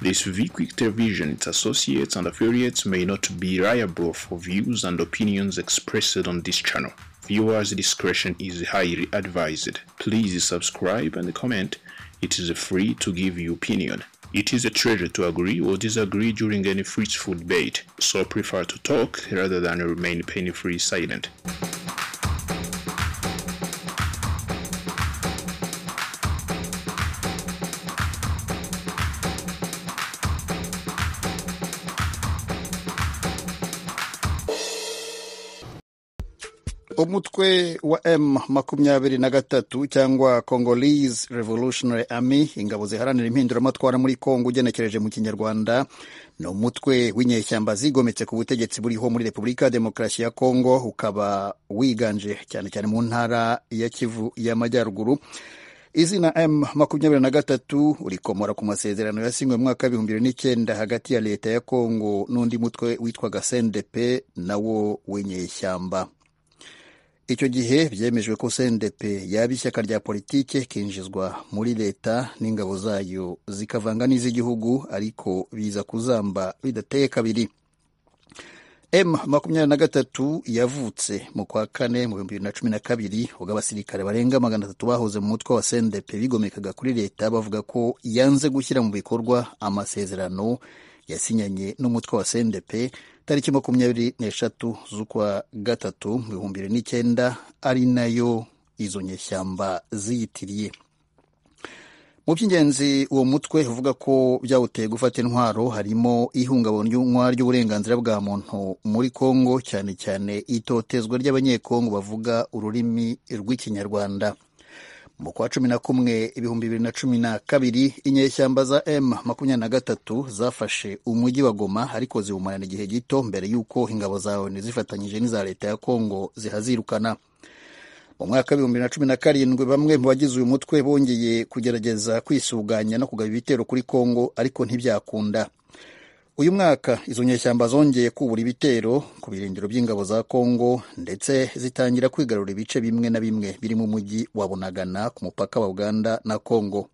The Civic Television, its associates and affiliates may not be liable for views and opinions expressed on this channel. Viewers' discretion is highly advised. Please subscribe and comment. It is free to give your opinion. It is a treasure to agree or disagree during any fruitful debate, so prefer to talk rather than remain painfully silent. umutwe wa m makumyabiri na gatatu cyangwa congolese revolutionary army ingabo ziharanira impinduramatwara muri congo ugenekereje mu kinyarwanda ni umutwe w'inyeshyamba zigometse ku butegetsi buriho muri repubulika ya demokarasi ya congo ukaba wiganje cyane cyane mu ntara ya kivu y'amajyaruguru izina m makumyabiri na gatatu rikomora ku masezerano yasinywe mu mwaka w'ibihumbi bibiri n'icyenda hagati ya leta ya congo n'undi mutwe witwaga sendepe nawo w'inyeshyamba icyo gihe byemejwe ko cndp yaba ishyaka rya politike kinjizwa muri leta n'ingabo zayo zikavanga n'iz'igihugu ariko biza kuzamba bidateye kabiri m makumyabiri na gatatu yavutse mu kwa kane mu bihumbi bibiri na cumi na kabiri ubwo abasirikare barenga magana atatu bahoze mu mutwe wa cndp bigomekaga kuri leta bavuga ko yanze gushyira mu bikorwa amasezerano yasinyanye n'umutwe wa cndp tariki makumyabiri n'eshatu z'ukwa gatatu mu bihumbi bibiri n'icyenda ari nayo izo nyeshyamba ziyitiriye mu by'ingenzi uwo mutwe uvuga ko byawuteye gufata intwaro harimo ihungabanywa ry'uburenganzira bwa muntu muri congo cyane cyane itotezwa ry'abanyekongo bavuga ururimi rw'ikinyarwanda mu kwa cumi na kumwe ibihumbi bibiri na cumi na kabiri inyeshyamba za m makumyabiri na gatatu zafashe umujyi wa goma ariko ziwumarana igihe gito mbere y'uko ingabo za onu zifatanyije n'iza leta ya kongo zihazirukana mu mwaka w'ibihumbi bibiri na cumi na karindwi bamwe mu bagize uyu mutwe bongeye kugerageza kwisuganya no kugaba ibitero kuri kongo ariko ntibyakunda uyu mwaka izo nyeshyamba zongeye kubura ibitero ku birindiro by'ingabo za kongo ndetse zitangira kwigarura ibice bimwe na bimwe birimo umujyi wa bunagana ku mupaka wa uganda na kongo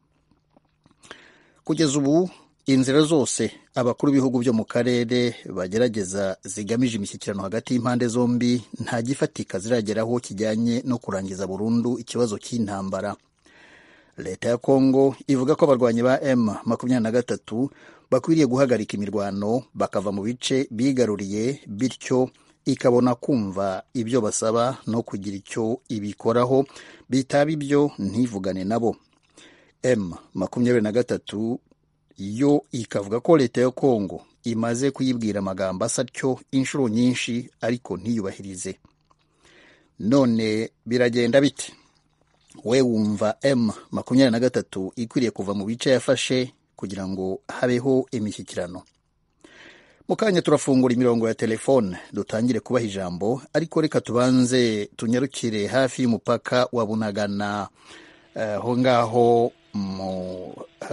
kugeza ubu inzira zose abakuru b'ibihugu byo mu karere bagerageza zigamije imishyikirano hagati y'impande zombi nta gifatika zirageraho kijyanye no kurangiza burundu ikibazo cy'intambara leta ya kongo ivuga ko abarwanyi ba m makumyabiri na gatatu bakwiriye guhagarika imirwano bakava mu bice bigaruriye bityo ikabona kumva ibyo basaba no kugira icyo ibikoraho bitaba ibyo ntivugane nabo m makumyabiri na gatatu yo ikavuga ko leta ya kongo imaze kuyibwira amagambo asa atyo inshuro nyinshi ariko ntiyubahirize none biragenda bite we wumva m makumyabiri na gatatu ikwiriye kuva mu bice yafashe kugira ngo habeho imishyikirano mu kanya turafungura imirongo ya telefone dutangire kubaha ijambo ariko reka tubanze tunyarukire hafi y'umupaka wa bunagana aho ngaho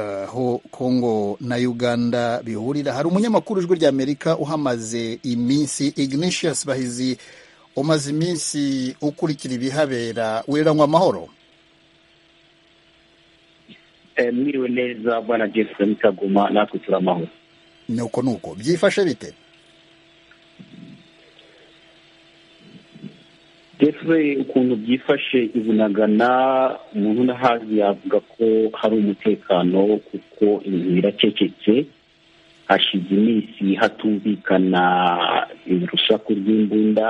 aho kongo na uganda bihurira hari umunyamakuru ijwi ry'amerika uhamaze iminsi ignatius bahizi umaze iminsi ukurikira ibihabera wiranywa amahoro mwiriwe neza bwana Jason kaguma natwe turamahoro ni uko ni uko byifashe bite Jeffrey ukuntu byifashe ibunagana umuntu unahazi yavuga ko hari umutekano kuko inzu iracecetse hashize iminsi hatumvikana urusaku rw'imbunda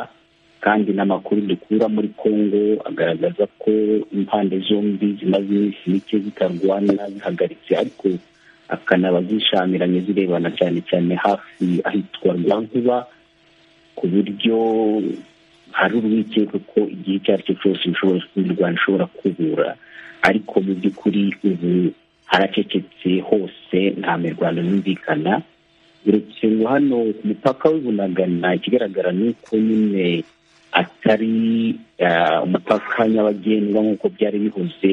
kandi n'amakuru dukura muri congo agaragaza ko impande zombi zimaze iminsi mike zitarwana zihagaritse ariko akanaba zishamiranye zirebana cyane cyane hafi ahitwa rwankuba ku buryo hari urwikekwe ko igihe icyo ari cyo cyose imirwano ishobora kubura ariko mu by'ukuri ubu haracecetse hose nta mirwano yumvikana uretse ngo hano ku mupaka w'ibunagana ikigaragara ni uko nyine atari umupaka nyabagendwa nk'uko byari bihoze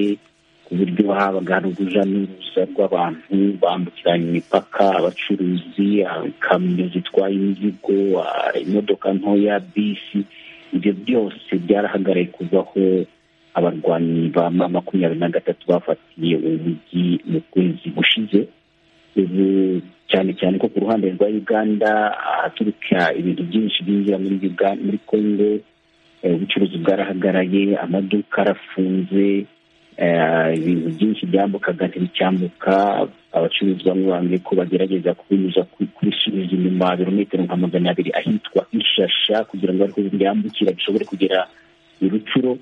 ku buryo habaga hari urujya n'uruza rw'abantu bambukiranya imipaka abacuruzi ikamyo zitwaye imizigo imodoka ntoya bisi ibyo byose byarahagaraye kuvaho abarwanyi ba makumyabiri na gatatu bafatiye uwo mujyi mu kwezi gushize ubu cyane cyane ko ku ruhande rwa uganda ahaturuka ibintu byinshi byinjira muri Uga- muri kongo eh, ubucuruzi bwarahagaraye amaduka arafunze eh, ibintu byinshi byambukaga ntibicyambuka abacuruzi bamwe bambwiye ko bagerageza kubinyuza ku- kubisubiza inyuma birometero nka magana abiri ahitwa ishasha kugira ngo ariko byambukira bishobore kugera i rucuro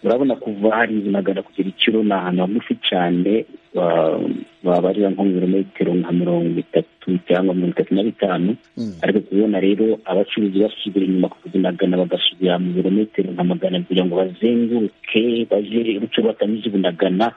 urabona kuva hari magana kugera ikiro ni ahantu hagufi cyane wa- wabarira nko mu birometero nka mirongo itatu cyangwa mirongo itatu na bitanu Mm. ariko kubona rero abacuruzi basubira inyuma ku bunagana bagasubira mu birometero nka magana kugira ngo bazenguruke baje uruce batanyuze bunagana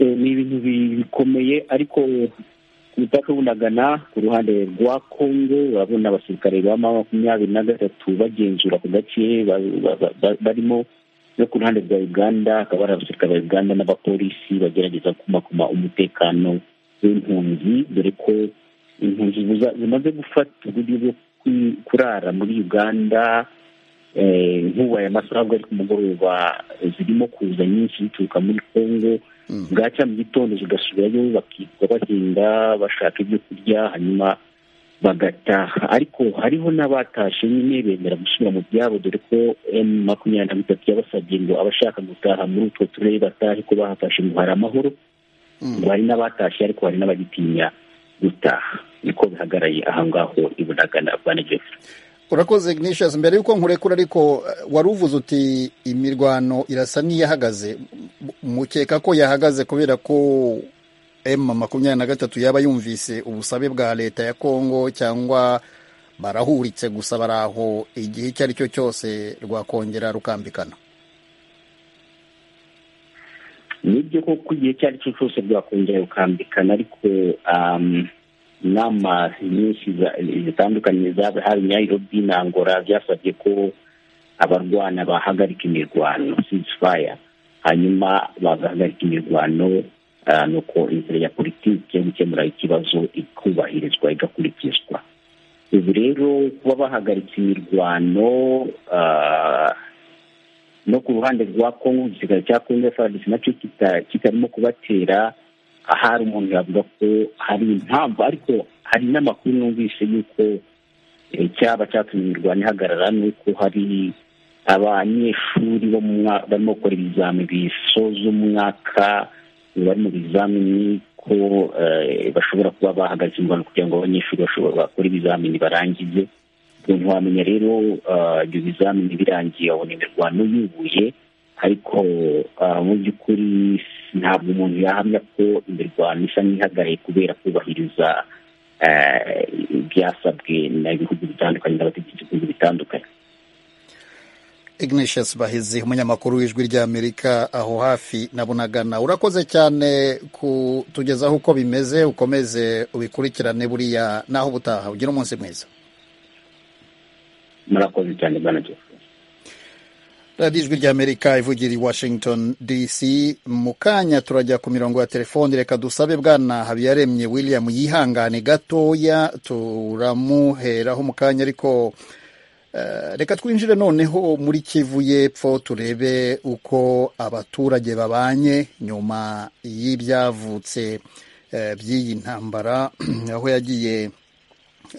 Eh, ni ibintu bi- bikomeye ariko ku mupaka w'ubunagana ku ruhande rwa kongo urabona abasirikare ba ma makumyabiri na gatatu bagenzura ku gace ba- ba- ba- ba- barimo no ku ruhande rwa uganda hakaba hari abasirikare ba uganda n'abapolisi bagerageza kumakuma umutekano w'impunzi dore ko impunzi buza- zimaze gufata uburyo bwo kwi- kurara muri uganda eh, nk'ubu aya masaha bwo ari ku mugoroba zirimo kuza nyinshi zituruka muri kongo Mm. bwacya mu gitondo zigasubirayo bakitwa bahinga bashaka ibyo kurya hanyuma bagataha ariko hariho n'abatashe nyine bemera gusubira mu byabo dore ko m makumyabiri na bitatu yabasabye ngo abashaka gutaha muri utwo turere batahe ko bahafashe ngo hari amahoro Mm. ngo hari n'abatashye ariko hari n'abagitinya gutaha niko bihagaraye aha ngaho i bunagana bwana jeff urakoze ignatius mbere y'uko nkurekura ariko eh, wari uvuze uti imirwano irasa n'iyahagaze M- mukeka ko yahagaze kubera ko m makumyabiri na gatatu yaba yumvise ubusabe bwa leta ya kongo cyangwa barahuritse gusa bari aho igihe icyo ari cyo cyose rwakongera rukambikana nibyo koko igihe icyo ari cyo cyose rwakongera rukambikana ariko um, inama nyinshi za- zitandukanye zaba hari nyayirobi na angola byasabye ko abarwana bahagarika imirwano ceasefire hanyuma bagahagarika imirwano ah, nuko inzira ya politiki yo gukemura ikibazo ikubahirizwa igakurikizwa ubu rero kuba bahagaritse imirwano ah, no ku ruhande rwa kongo igisirikare cya kongo frdc nacyo kita- kitarimo kubatera ahari umuntu yavuga ko hari impamvu ariko hari n'amakuru numvise y'uko eh, cyaba cyatumye imirwano ihagarara n'uko hari abanyeshuri bo mu mwa- barimo gukora ibizami bisoza umwaka bari mu bizamini ko eh, bashobora kuba bahagaritse imirwano kugira ngo abanyeshuri bashobora bakore ibizamini barangize umuntu wamenya rero ah, ibyo bizamini birangiye abona imirwano yubuye ariko ah, mu by'ukuri ntabwo umuntu yahamya ko imirwano isa n'ihagaraye kubera kubahiriza eh, ibyasabwe na bihugu bitandukanye n'abategetsi b'ibihugu bitandukanye ignatius bahizi umunyamakuru w'ijwi ry'amerika aho hafi na bunagana urakoze cyane kutugezaho uko bimeze ukomeze ubikurikirane buriya naho ubutaha ugira umunsi mwiza murakoze cyane bwana jeff radiyo ijwi ry'amerika ivugira i washington dc mu kanya turajya ku mirongo ya telefoni reka dusabe bwana habiyaremye william yihangane gatoya turamuheraho mu kanya ariko eh, reka twinjire noneho muri kivu y'epfo turebe uko abaturage babanye nyuma y'ibyavutse eh, by'iyi ntambara aho yagiye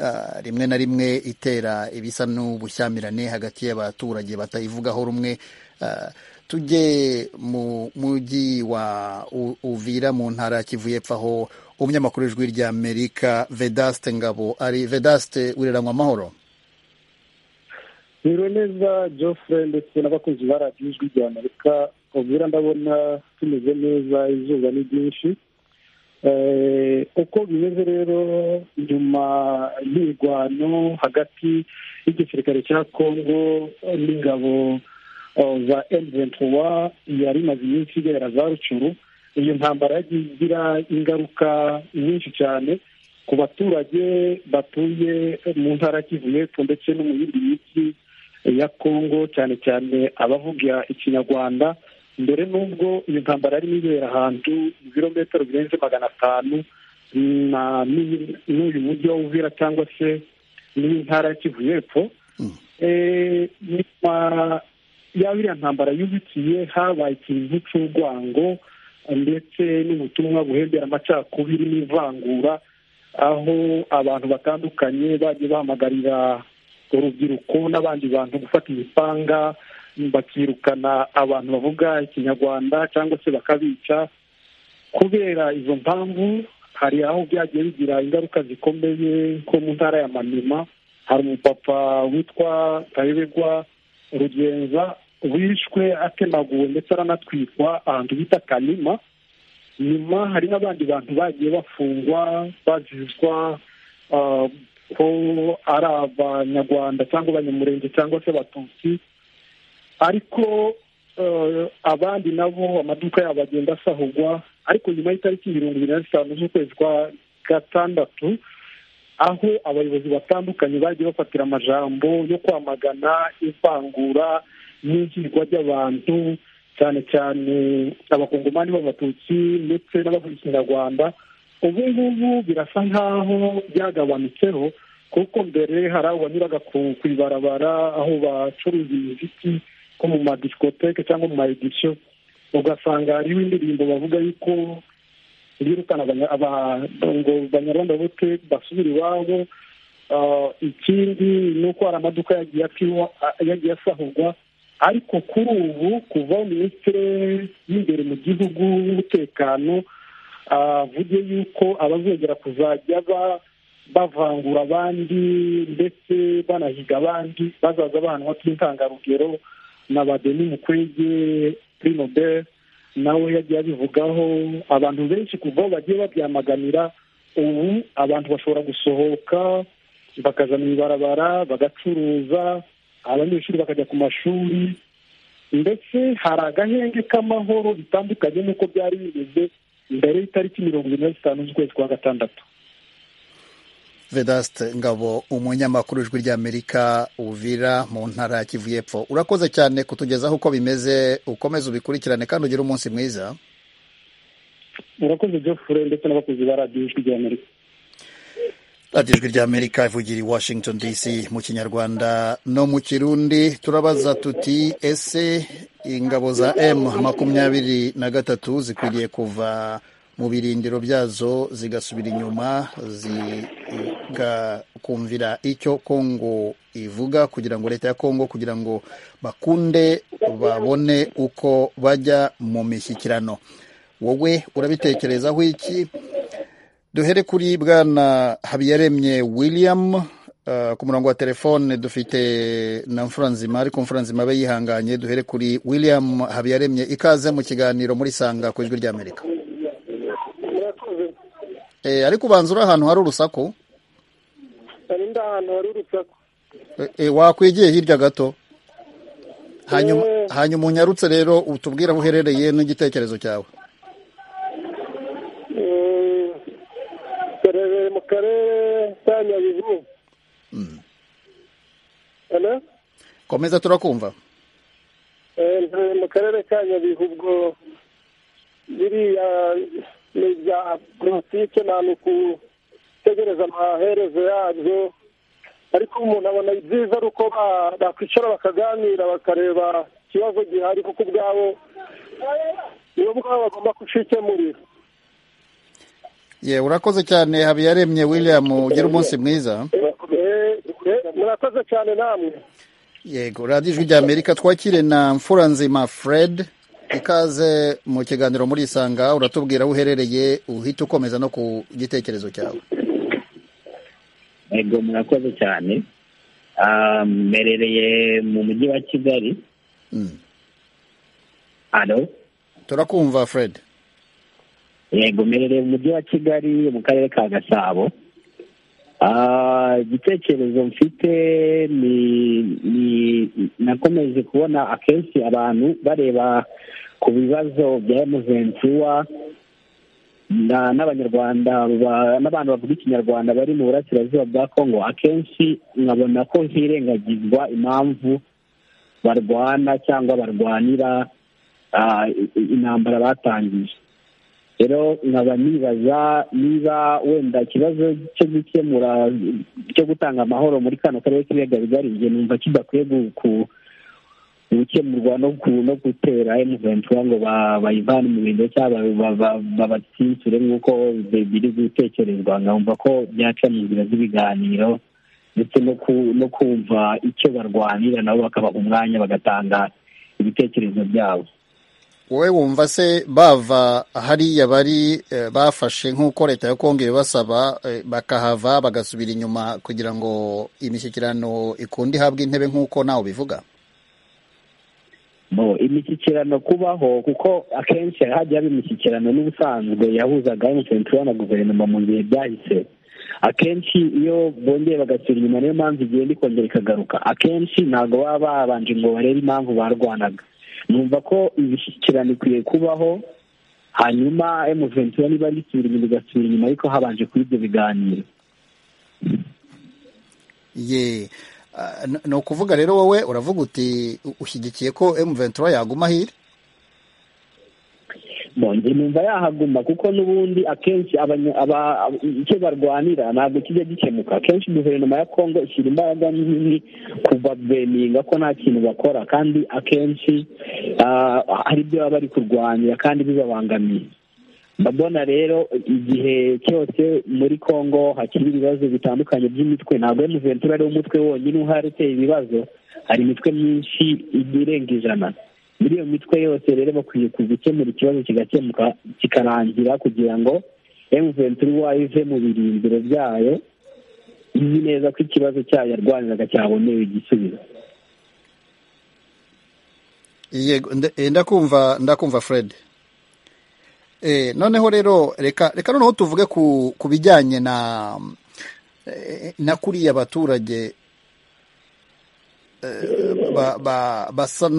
ah, rimwe na rimwe itera ibisa n'ubushyamirane hagati y'abaturage batayivugaho rumwe Ah, tujye mu mujyi wa U- uvira mu ntara ya kivu y'epfo aho umunyamakuru w'ijwi ry'amerika vedaste ngabo ari vedaste wireranywa amahoro Niriwe neza Geoffrey ndetse n'abakunzi ba radiyo ijwi rya Amerika ubwira ndabona tumeze neza izuba ni ryinshi Eh, uko bimeze rero nyuma y'irwano hagati y'igisirikare cya kongo n'ingabo eh, za M23 yari imaze iminsi ibera za rucuru iyo ntambara yagiye igira ingaruka nyinshi cyane ku baturage batuye mu ntara ya Kivu y'Epfo ndetse no mu yindi mijyi ya kongo cyane cyane abavuga ikinyarwanda mbere n'ubwo iyo ntambara yarimo ibera ahantu ibirometero birenze magana atanu na- n'uyu- n'uyu mujyi wa uvira cyangwa se n'intara ya kivu y'epfo Mm. Eh, nyuma ya biriya ntambara yubikiye habaye ikintu cy'urwango ndetse n'ubutumwa buhembera amacakubiri n'ivangura aho abantu batandukanye bagiye bahamagarira urubyiruko n'abandi bantu gufata imipanga bakirukana abantu bavuga ikinyarwanda cyangwa se bakabica kubera izo mpamvu hari aho byagiye bigira ingaruka zikomeye nko mu ntara ya manima hari umupapa witwa tayoberwa rugenza wishwe atemaguwe ndetse aranatwikwa ahantu bita kanima nyuma hari n'abandi bantu bagiye bafungwa bazizwa ko ari abanyarwanda cyangwa abanyamurenge cyangwa se abatutsi ariko abandi nabo amaduka yabo agenda asahugwa ariko nyuma y'itariki mirongo irindwi na zitanu z'ukwezi kwa gatandatu aho abayobozi batandukanye bagiye bafatira amajambo yo kwamagana ivangura n'ihirwa ry'abantu cyane cyane abakongomani b'abatutsi ndetse n'abavuga ikinyarwanda ubu ngubu birasa nk'aho byagabanutseho kuko mbere hari aho banyuraga ku ibarabara aho bacuruza imiziki nko mu madisikoteke cyangwa mu maedisiyo ugasanga hariho indirimbo bavuga yuko birukana ngo banyarwanda bote basubira iwabo ikindi ni uko hari amaduka yagiye asahurwa ariko kuri ubu kuva minisitiri y'imbere mu gihugu w'umutekano avuge yuko abazongera kuzajya bavangura abandi ndetse banahiga abandi bazaza bahanwa by'intangarugero na badeni mukwege prinobel nawe yagiye abivugaho abantu benshi kuva bagiye babyamaganira ubu abantu bashobora gusohoka bakaja mu ibarabara bagacuruza abanyeshuri bakajya ku mashuri ndetse hari agahenge k'amahoro bitandukanye n'uko byari bimeze mbere y'itariki mirongo irindwi na zitanu z'ukwezi kwa gatandatu vedasite ngabo umunyamakuru ijwi ry'amerika uvira mu ntara ya kivu y'epfo urakoze cyane kutugezaho uko bimeze ukomeze ubikurikirane kandi ugire umunsi mwiza urakoze jofure ndetse n'abakozi ba radiyo ijwi ry'amerika radiyo ijwi ry'amerika ivugira i washington dc mu kinyarwanda no mu kirundi turabaza tuti ese ingabo za m makumyabiri na gatatu zikwiriye kuva mu birindiro byazo zigasubira inyuma zigakumvira icyo kongo ivuga kugira ngo leta ya kongo kugira ngo bakunde babone uko bajya mu mishyikirano wowe urabitekerezaho iki duhere kuri bwana habiyaremye william ku murongo wa telefone dufite na mfuranzima ariko mfuranzima abe yihanganye duhere kuri william habiyaremye ikaze mu kiganiro muri sanga ku ijwi ry'amerika ariko ubanza uri ahantu hari urusaku hari ndi ahantu hari urusaku wakwigiye hirya gato hanyuma unyarutse rero utubwira aho uherereye n'igitekerezo cyawe duherereye mu karere ka nyabihu komeza turakumva duherereye mu karere ka nyabihu ubwo biriya ni ibya politike ntabwo ukutegereza amaherezo yabyo ariko umuntu abona ibyiza ari uko bakwicara bakaganira bakareba ikibazo gihari kuko ubwabo nibo bwabo bagomba kucikemurira ye urakoze cyane habiyaremye william ugire umunsi mwiza murakoze cyane namwe yego radiyo ijwi ry'amerika twakire na mfuranzima fred ikaze mu kiganiro muri isanga uratubwira aho uherereye uhita ukomeza no ku gitekerezo cyawe yego murakoze cyane mberereye mu mujyi wa kigali turakumva fred yego mberereye mu mujyi wa kigali mu karere ka gasabo igitekerezo mfite ni nakomeje kubona akenshi abantu bareba ku bibazo bya emuventura n'abanyarwanda n'abantu bavuga ikinyarwanda bari mu burasirazuba bwa kongo akenshi nkabona ko hirengagizwa impamvu barwana cyangwa barwanira intambara batangiye rero nkaba nibaza niba wenda ikibazo cyo gukemura cyo gutanga amahoro muri kano karere k'ibiyaga bigari njye numva kidakwiye gukemurwa no gutera emuventura ngo bayivane mu bintu cyangwa babatsinsure nk'uko biri gutekerezwa nkumva ko byaca mu nzira z'ibiganiro ndetse no kumva icyo barwanira nabo bakabaha umwanya bagatanga ibitekerezo byabo wowe wumva se bava hariya bari bafashe nk'uko leta ya kongo ibibasaba bakahava bagasubira inyuma kugira ngo imishyikirano ikunde ihabwe intebe nk'uko nawe ubivuga imishyikirano kubaho kuko akenshi hajya haba imishyikirano n'ubusanzwe yahuzaga emutiyeni na guverinoma mu bihe byahise akenshi iyo bongeye bagasura inyuma niyo mpamvu igenda ikongera ikagaruka akenshi ntabwo baba babanje ngo barebe impamvu barwanaga numva ko imishyikirano ikwiye kubaho hanyuma emutiyeni niba risubira inyuma igasubira inyuma ariko habanje kuri ibyo biganiro ye ni ukuvuga rero wowe uravuga uti ushyigikiye ko emuventura yaguma ahiri nongere numva yahaguma kuko n'ubundi akenshi icyo barwanira ntabwo kijya gikemuka akenshi guverinoma ya kongo ishyira imbaraga nini kuva beninga ko nta kintu bakora kandi akenshi hari ibyo baba bari kurwanira kandi bibabangamiye ndabona rero igihe cyose muri kongo hakiri ibibazo bitandukanye by'imitwe ntabwo emuventura ari umutwe wonyine uhari uteye ibibazo hari imitwe myinshi irenga ijana muri iyo mitwe yose rero bakwiye gukemura ikibazo kigakemuka kikarangira kugira ngo emuventura uwayo ive mu birindiro byayo izi neza ko ikibazo cyayo yarwaniraga cyabonewe igisubizo yego ndakumva ndakumva fred noneho rero reka reka noneho tuvuge ku bijyanye na na kuriya abaturage basa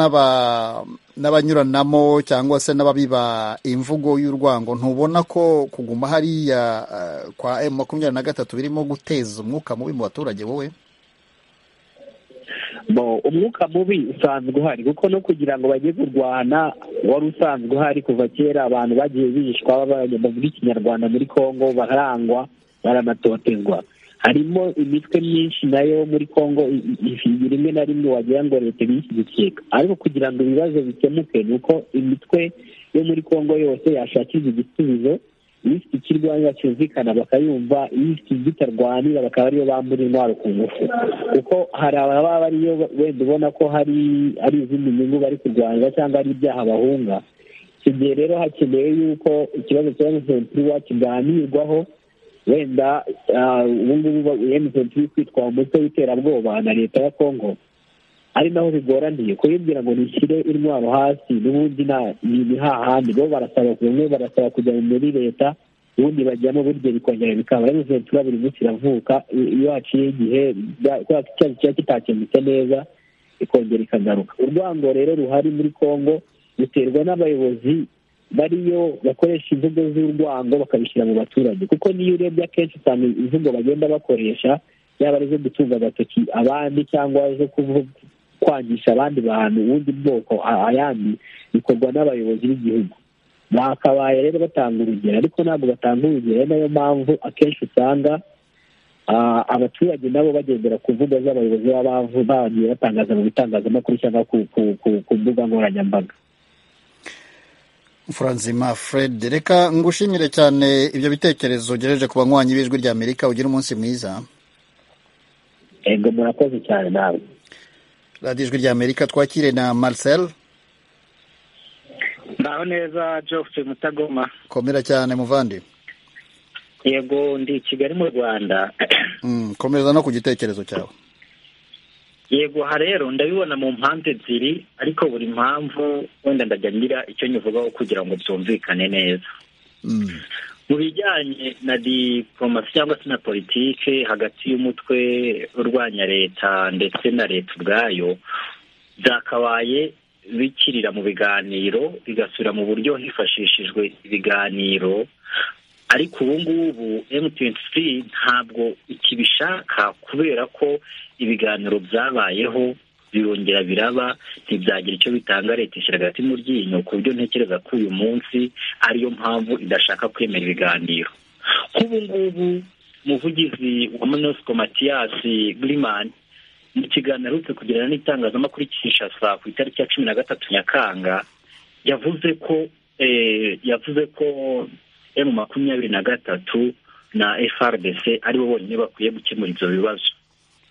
n'abanyuranamo cyangwa se n'ababiba imvugo y'urwango ntubona ko kuguma hariya kwa emu makumyabiri na gatatu birimo guteza umwuka mubi mu baturage wowe umwuka mubi usanzwe uhari kuko no kugira ngo bajye kurwana wari usanzwe uhari kuva kera abantu bagiye bishwa bavuga ikinyarwanda muri congo barangwa baranatotezwa harimo imitwe myinshi nayo muri congo rimwe na rimwe wagira ngo leta ibishyigikiye ariko kugira ngo ibibazo bikemuke ni uko imitwe yo muri congo yose yashakirwa igisubizo iyo ifite ikirwanya cyumvikana bakayumva iyo ifite igitarwanira bakaba ariyo bambura intwaro ku ngufu kuko hari ababa bariyo wenda ubona ko hari ari izindi nyungu bari kurwanira cyangwa ari ibyaha bahunga icyo gihe rero hakenewe yuko ikibazo cya emutiyeni kiganirwaho wenda ubu ngubu emutiyeni kwitwa umutwe w'iterabwoba na leta ya kongo ari naho bigoraniye kubibwira ngo nishyire intwaro hasi n'ubundi ni hahandi bo barasaba bamwe barasaba kujya muri leta ubundi bajyamo buryo bikongera bikaba ari ventura buri munsi iravuka iyo haciye igihe kubera ko icyaha kiba kitakemutse neza ikongera ikagaruka urwango rero ruhari muri congo ruterwa n'abayobozi bariyo bakoresha imvugo z'urwango bakabishyira mu baturage kuko niyo urebye akenshi usanga imvugo bagenda bakoresha yaba ari izo gutunga agatoki abandi cyangwa zo kuvuga kwangisha abandi bantu ubundi bwoko ayandi bikorwa n'abayobozi b'igihugu bakabaye rero batanga urugero ariko ntabwo batanga urugero ari nayo mpamvu akenshi usanga abaturage nabo bagendera ku mbuga z'abayobozi b'abavu bagiye batangaza mu bitangazamakuru cyangwa ku mbuga nkoranyambaga Franzima Fred reka ngushimire cyane ibyo bitekerezo ugejeje ku banywanyi b'ijwi rya Amerika ugira umunsi mwiza ego murakoze cyane nawe radiyo ijwi ry'amerika twakire na marcel mbaho neza geoffrey mutagoma komera cyane muvandi yego ndi kigali mu rwanda komereza no ku gitekerezo cyawe yego aha rero ndabibona mu mpamvu ebyiri ariko buri mpamvu wenda ndajya ngira icyo nyivugaho kugira ngo byumvikane neza mu bijyanye na diporomasi cyangwa se na politiki hagati y'umutwe urwanya leta ndetse na leta ubwayo byakabaye bikirira mu biganiro bigasubira mu buryo hifashishijwe ibiganiro ariko ubu ngubu emutiyeni ntabwo ikibishaka kubera ko ibiganiro byabayeho birongera biraba ntibyagira icyo bitanga leta ishyira hagati mu ryinyo ku buryo ntekereza ko uyu munsi ariyo mpamvu idashaka kwemera ibiganiro nk'ubu ngubu umuvugizi wa monosiko matiyasi girimani mu kiganiro aherutse kugirana n'itangazamakuru kinshasa ku itariki ya cumi na gatatu nyakanga yavuze ko yavuze ko emu makumyabiri na gatatu na frdc aribo bonyine bakwiye gukemura ibyo bibazo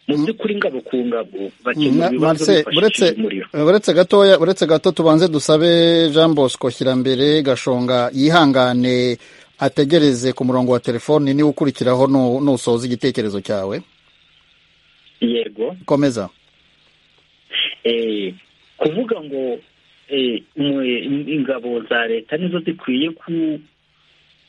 mu by'ukuri ngabo ku ngabo bakemura ibibazo bifashishije umuriro uretse gatoya uretse gato tubanze dusabe jean bosco kirambere gashonga yihangane ategereze ku murongo wa telefoni niba ukurikiraho nu- nusoza igitekerezo cyawe yego komeza eh, kuvuga ngo eh, mu- ingabo za leta nizo zikwiye ku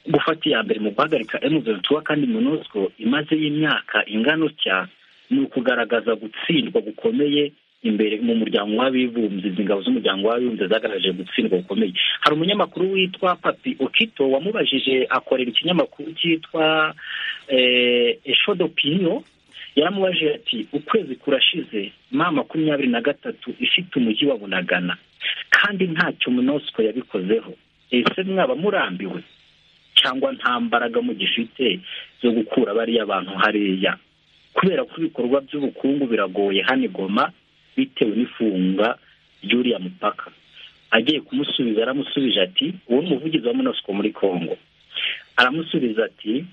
gufata iya mbere mu guhagarika M23 kandi MONUSCO imaze y'imyaka ingano cya ni ukugaragaza gutsindwa gukomeye imbere mu muryango w'abibumbye izi ngabo z'umuryango w'abibumbye zagaragaje gutsindwa gukomeye hari umunyamakuru witwa papi okito wamubajije akorera ikinyamakuru cyitwa eh, Echo d'Opinion yaramubajije ati ukwezi kurashize ma makumyabiri na gatatu ifite umujyi wa bunagana kandi ntacyo munosiko yabikozeho ese mwaba murambiwe cyangwa nta mbaraga mugifite zo gukura bariya bantu hariya kubera ko ibikorwa by'ubukungu biragoye hano i Goma bitewe n'ifunga ry'uriya mupaka agiye kumusubiza aramusubije ati uwo ni umuvugizi wa munosiko muri congo aramusubiza ati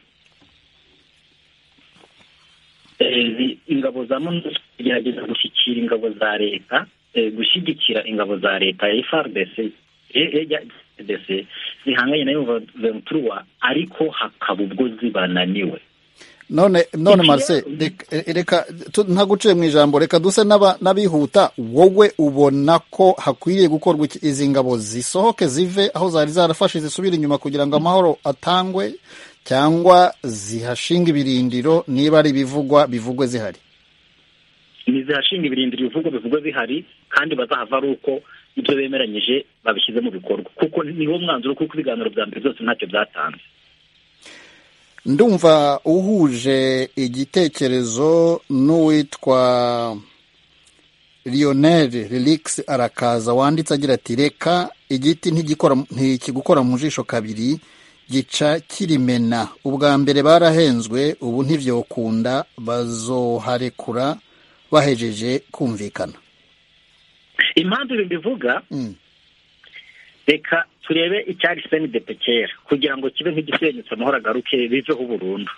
Eh, ingabo za MONUSCO gerageza gushyikira ingabo za leta eh, gushyigikira ingabo za leta ya FRDC eh, eh, ya FRDC zihanganye na M23 ariko hakaba ubwo zibananiwe none none Iki- marse reka tu- ntaguciye mu ijambo reka duse n'aba- n'abihuta wowe ubona ko hakwiriye gukorwa iki- izi ngabo zisohoke zive aho zari zarafashe zisubire inyuma kugira ngo amahoro atangwe cyangwa zihashinga ibirindiro niba ari ibivugwa bivugwe zihari nizihashinga ibirindiro ibivugo bivugwa bihari kandi bazahava ari uko ibyo bemeranyije babishyize mu bikorwa kuko niwo mwanzuro kuko ibiganiro bya mbere byose ntacyo byatanze ndumva uhuje igitekerezo n'uwitwa Lionel Relix arakaza wanditse agira ati reka igiti ntigikora ntikigukora mu jisho kabiri gica kirimena ubwa mbere barahenzwe ubu ntibyokunda bazoharekura bahejeje kumvikana impamvu ibi mbivuga Mm. reka turebe icyari cndp kera kugira ngo kibe nk'igisenyutse amahoro agaruke biveho burundu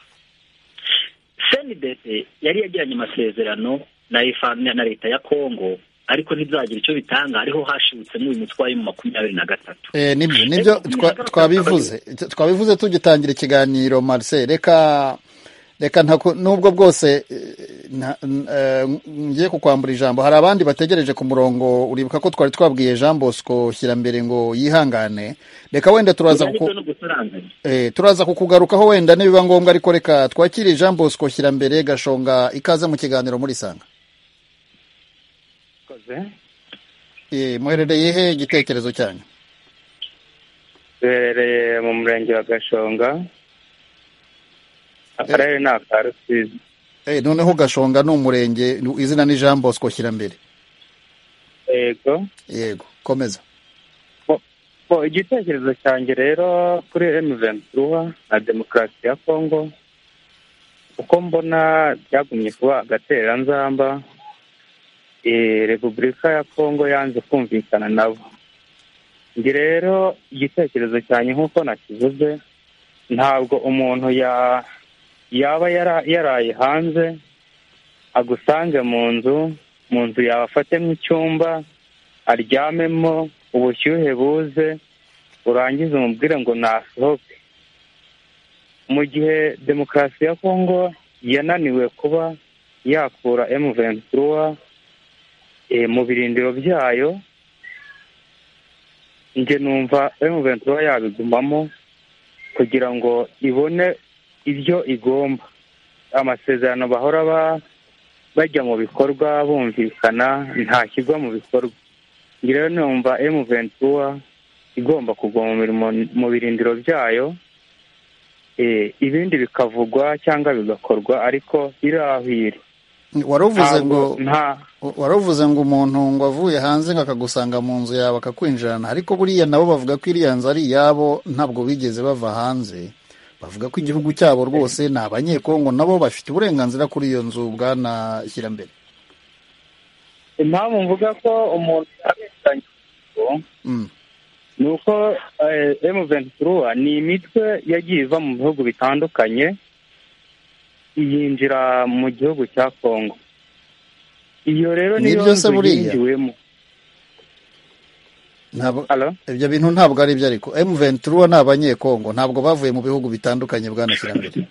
cndp yari yagiranye amasezerano na FA na- na leta ya kongo ariko ntibyagira icyo bitanga ariho hashibutsemo uyu mutwe mu makumyabiri na gatatu Eh, nibyo nibyo twa- twabivuze twabivuze tugitangira ikiganiro Marcel reka reka ntaku- nubwo bwose eh, nta- n- eh, ngiye kukwambura ijambo hari abandi bategereje ku murongo uribuka ko twari twabwiye Jean Bosco Kirambere ngo yihangane reka wenda turaza kuku- ibyo no gusaranganya eh, turaza kukugarukaho wenda nibiba ngombwa ariko reka twakire Jean Bosco Kirambere gashonga ikaze mu kiganiro muri sanga Murakoze. Eh, muherereye he igitekerezo cyanyu duherereye mu murenge wa gashonga akarere ni aka rusizi Eh, noneho gashonga ni umurenge izina ni Jean Bosco Kirambere yego yego komeza bo igitekerezo cyanjye rero kuri emu ventura na demokarasi ya kongo uko mbona byagumye kuba agatereranzamba eh, repubulika ya kongo yanze kumvikana nabo njye rero igitekerezo cyanjye nk'uko nakivuze ntabwo umuntu ya- yaba yara- yaraye hanze agusange mu nzu mu nzu yawe afatemo icyumba aryamemo ubushyuhe buze urangize umubwire ngo nasohoke mu gihe demokarasi ya kongo yananiwe kuba yakura emu ventura mu birindiro byayo njye numva emu ventura yabigumamo kugira ngo ibone ibyo igomba amasezerano bahora ba- bajya mu bikorwa bumvikana ntashyirwa mu bikorwa njye rero numva emu ventura igomba kugwa mu mirimo- mu birindiro byayo eh, ibindi bikavugwa cyangwa bigakorwa ariko irahwire waruvuze ngo Ntabwo- nta waruvuze ngo umuntu ngo avuye hanze ngo akagusanga mu nzu yawe akakwinjirana ariko buriya nabo bavuga ko iriya nzu ari iyabo ntabwo bigeze bava hanze bavuga ko igihugu cyabo rwose ni abanyekongo nabo bafite uburenganzira kuri iyo nzu bwana shyirambere impamvu mvuga ko umuntu yabeshyiranye ni uko emu ventura ni imitwe yagiye iva mu bihugu bitandukanye yinjira mu gihugu cya kongo iyo rero niyo Nibyo se nzu buriya? yinjiwemo Ntabwo- Hello? ibyo bintu ntabwo ari byo ariko emu ventura ni abanyekongo ntabwo bavuye mu bihugu bitandukanye bwanashyirambere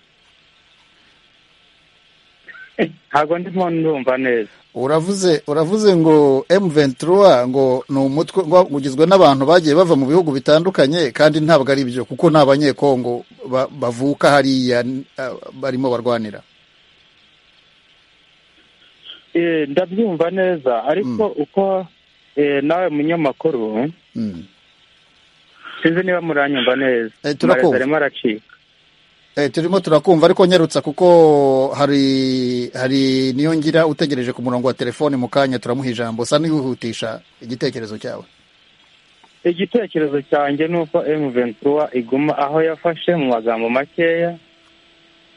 ntabwo ndimo ndumva neza uravuze uravuze ngo M23 ngo ni umutwe ngo ugizwe n'abantu bagiye bava mu bihugu bitandukanye kandi ntabwo ari byo kuko ni abanyekongo ba- bavuka hariya n- ah, barimo barwanira Eh, ndabyumva neza ariko uko eh, nawe munyamakuru Mm. sinzi niba muranyumva neza Eh, turakumva. Amarezo arimo aracika Eh, turimo turakumva ariko nyarutsa kuko hari hari niyo ngira utegereje ku murongo wa telefone mu kanya turamuha ijambo sa n'ihutisha igitekerezo cyawe igitekerezo cyanjye ni uko emu ventura iguma aho yafashe mu magambo makeya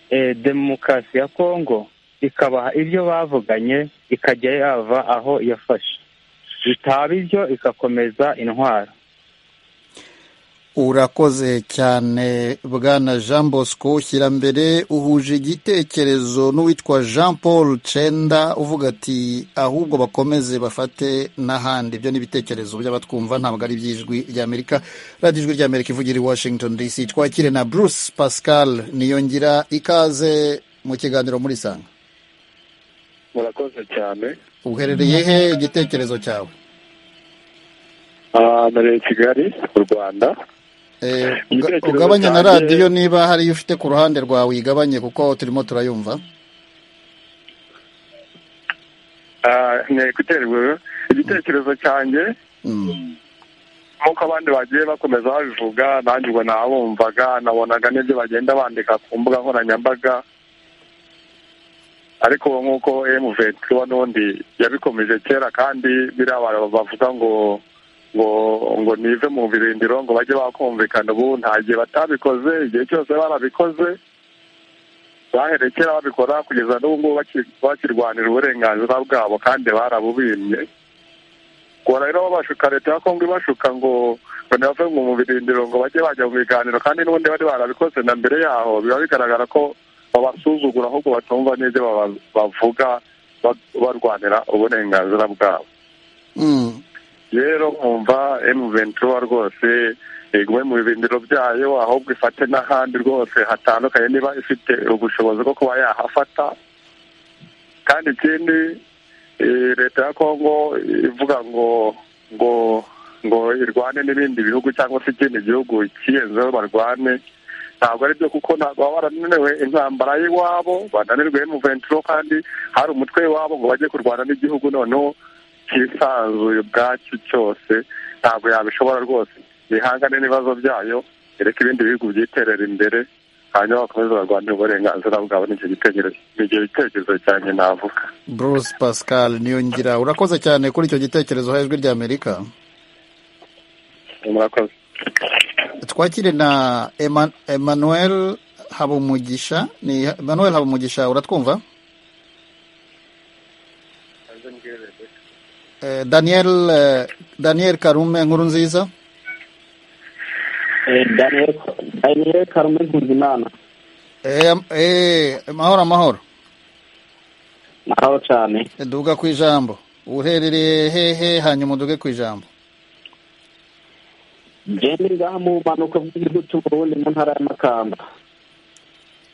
eh, demokarasi ya kongo ikabaha ibyo bavuganye ikajya yava aho yafashe bitaba ibyo igakomeza intwaro urakoze cyane bwana jean bosco shyirambere uhuje igitekerezo n'uwitwa jean paul cenda uvuga ati ahubwo bakomeze bafate n'ahandi ibyo ni ibitekerezo by'abatwumva ntabwo ari iby'ijwi ry'amerika radiyo ijwi ry'amerika ivugira i washington dc twakire na bruce pascal niyongira ikaze mu kiganiro muri sanga murakoze cyane uherereye he igitekerezo cyawe Ah, nari i kigali mu rwanda Eh, uga- Igitekerezo ugabanye na cyanjye- radiyo niba hari iyo ufite ku ruhande rwawe uyigabanye kuko turimo turayumva Ah, nari guterwa igitekerezo cyanjye nk'uko abandi bagiye bakomeza babivuga nanjye ubwo nabumvaga nabonaga n'ibyo bagenda bandika ku mbuga nkoranyambaga ariko ubu nk'uko emuventura n'ubundi yabikomeje kera kandi biriya abantu bavuga ngo ngo ngo nive mu birindiro ngo bajye bakumvikana ubu nta gihe batabikoze igihe cyose barabikoze bahereye kera babikora kugeza n'ubu ngubu baki- bakirwanira uburenganzira bwabo kandi barabubimye kora rero babashuka leta ya kongo ibashuka ngo ngo ntibave mu birindiro ngo bajye bajya mu biganiro kandi n'ubundi bari barabikoze na mbere yaho biba bigaragara ko babasuzugura ahubwo batumva n'ibyo baba- bavuga ba- barwanira uburenganzira bwabo Mm. rero nkumva emu ventura rwose igume mu birindiro byayo ahubwo ifate n'ahandi rwose hatandukanye niba ifite ubushobozi bwo kuba yahafata kandi ikindi eh, leta ya kongo ivuga ngo ngo ngo irwane n'ibindi bihugu cyangwa se ikindi gihugu kiyenzeho barwane ntabwo ari byo kuko ntabwo baba barananiwe intambara y'iwabo bananirwe emu ventura kandi hari umutwe w'iwabo ngo bajye kurwana n'igihugu noneho cyisanzuye ubwacyo cyose ntabwo yabishobora rwose yihangane n'ibibazo byayo yereke ibindi bihugu byiterera imbere hanyuma bakomeze barwanire uburenganzira bwabo n'icyo gitekerezo ni icyo gitekerezo cyanjye navuga Bruce Pascal Niyongira urakoze cyane kuri icyo gitekerezo ha ijwi ry'Amerika murakoze twakire na Eman Emmanuel Habumugisha ni Emmanuel Habumugisha uratwumva Eh, Daniel eh, Daniel Karume nkuru nziza Eh, Daniel Daniel Karume Nkuzimana eh, am- eh, amahoro amahoro naho cyane duga ku ijambo uherereye hehe hanyuma duge ku ijambo ngende ngaha mu mpanuka bw'igihugu cy'u Burundi mu ntara ya Makamba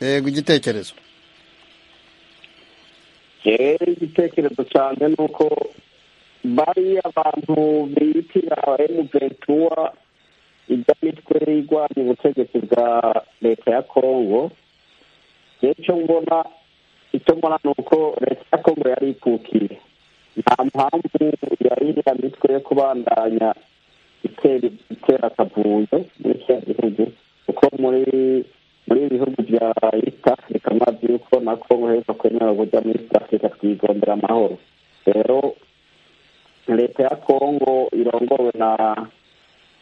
yego igitekerezo rero igitekerezo cyane ni uko bariya abantu bitira emuventura ijya mitwe irwanya ubutegetsi bwa leta ya kongo rero icyo mbona icyo mbona ni uko leta ya kongo yari ipfukiye nta mpamvu yari iriya mitwe yo kubandanya itera itera akavuyo muri kiriya gihugu kuko muri muri ibi bihugu bya east africa amazi yuko na kongo heza kwemerewe kujya muri east africa twigondera amahoro rero leta ya kongo irongowe na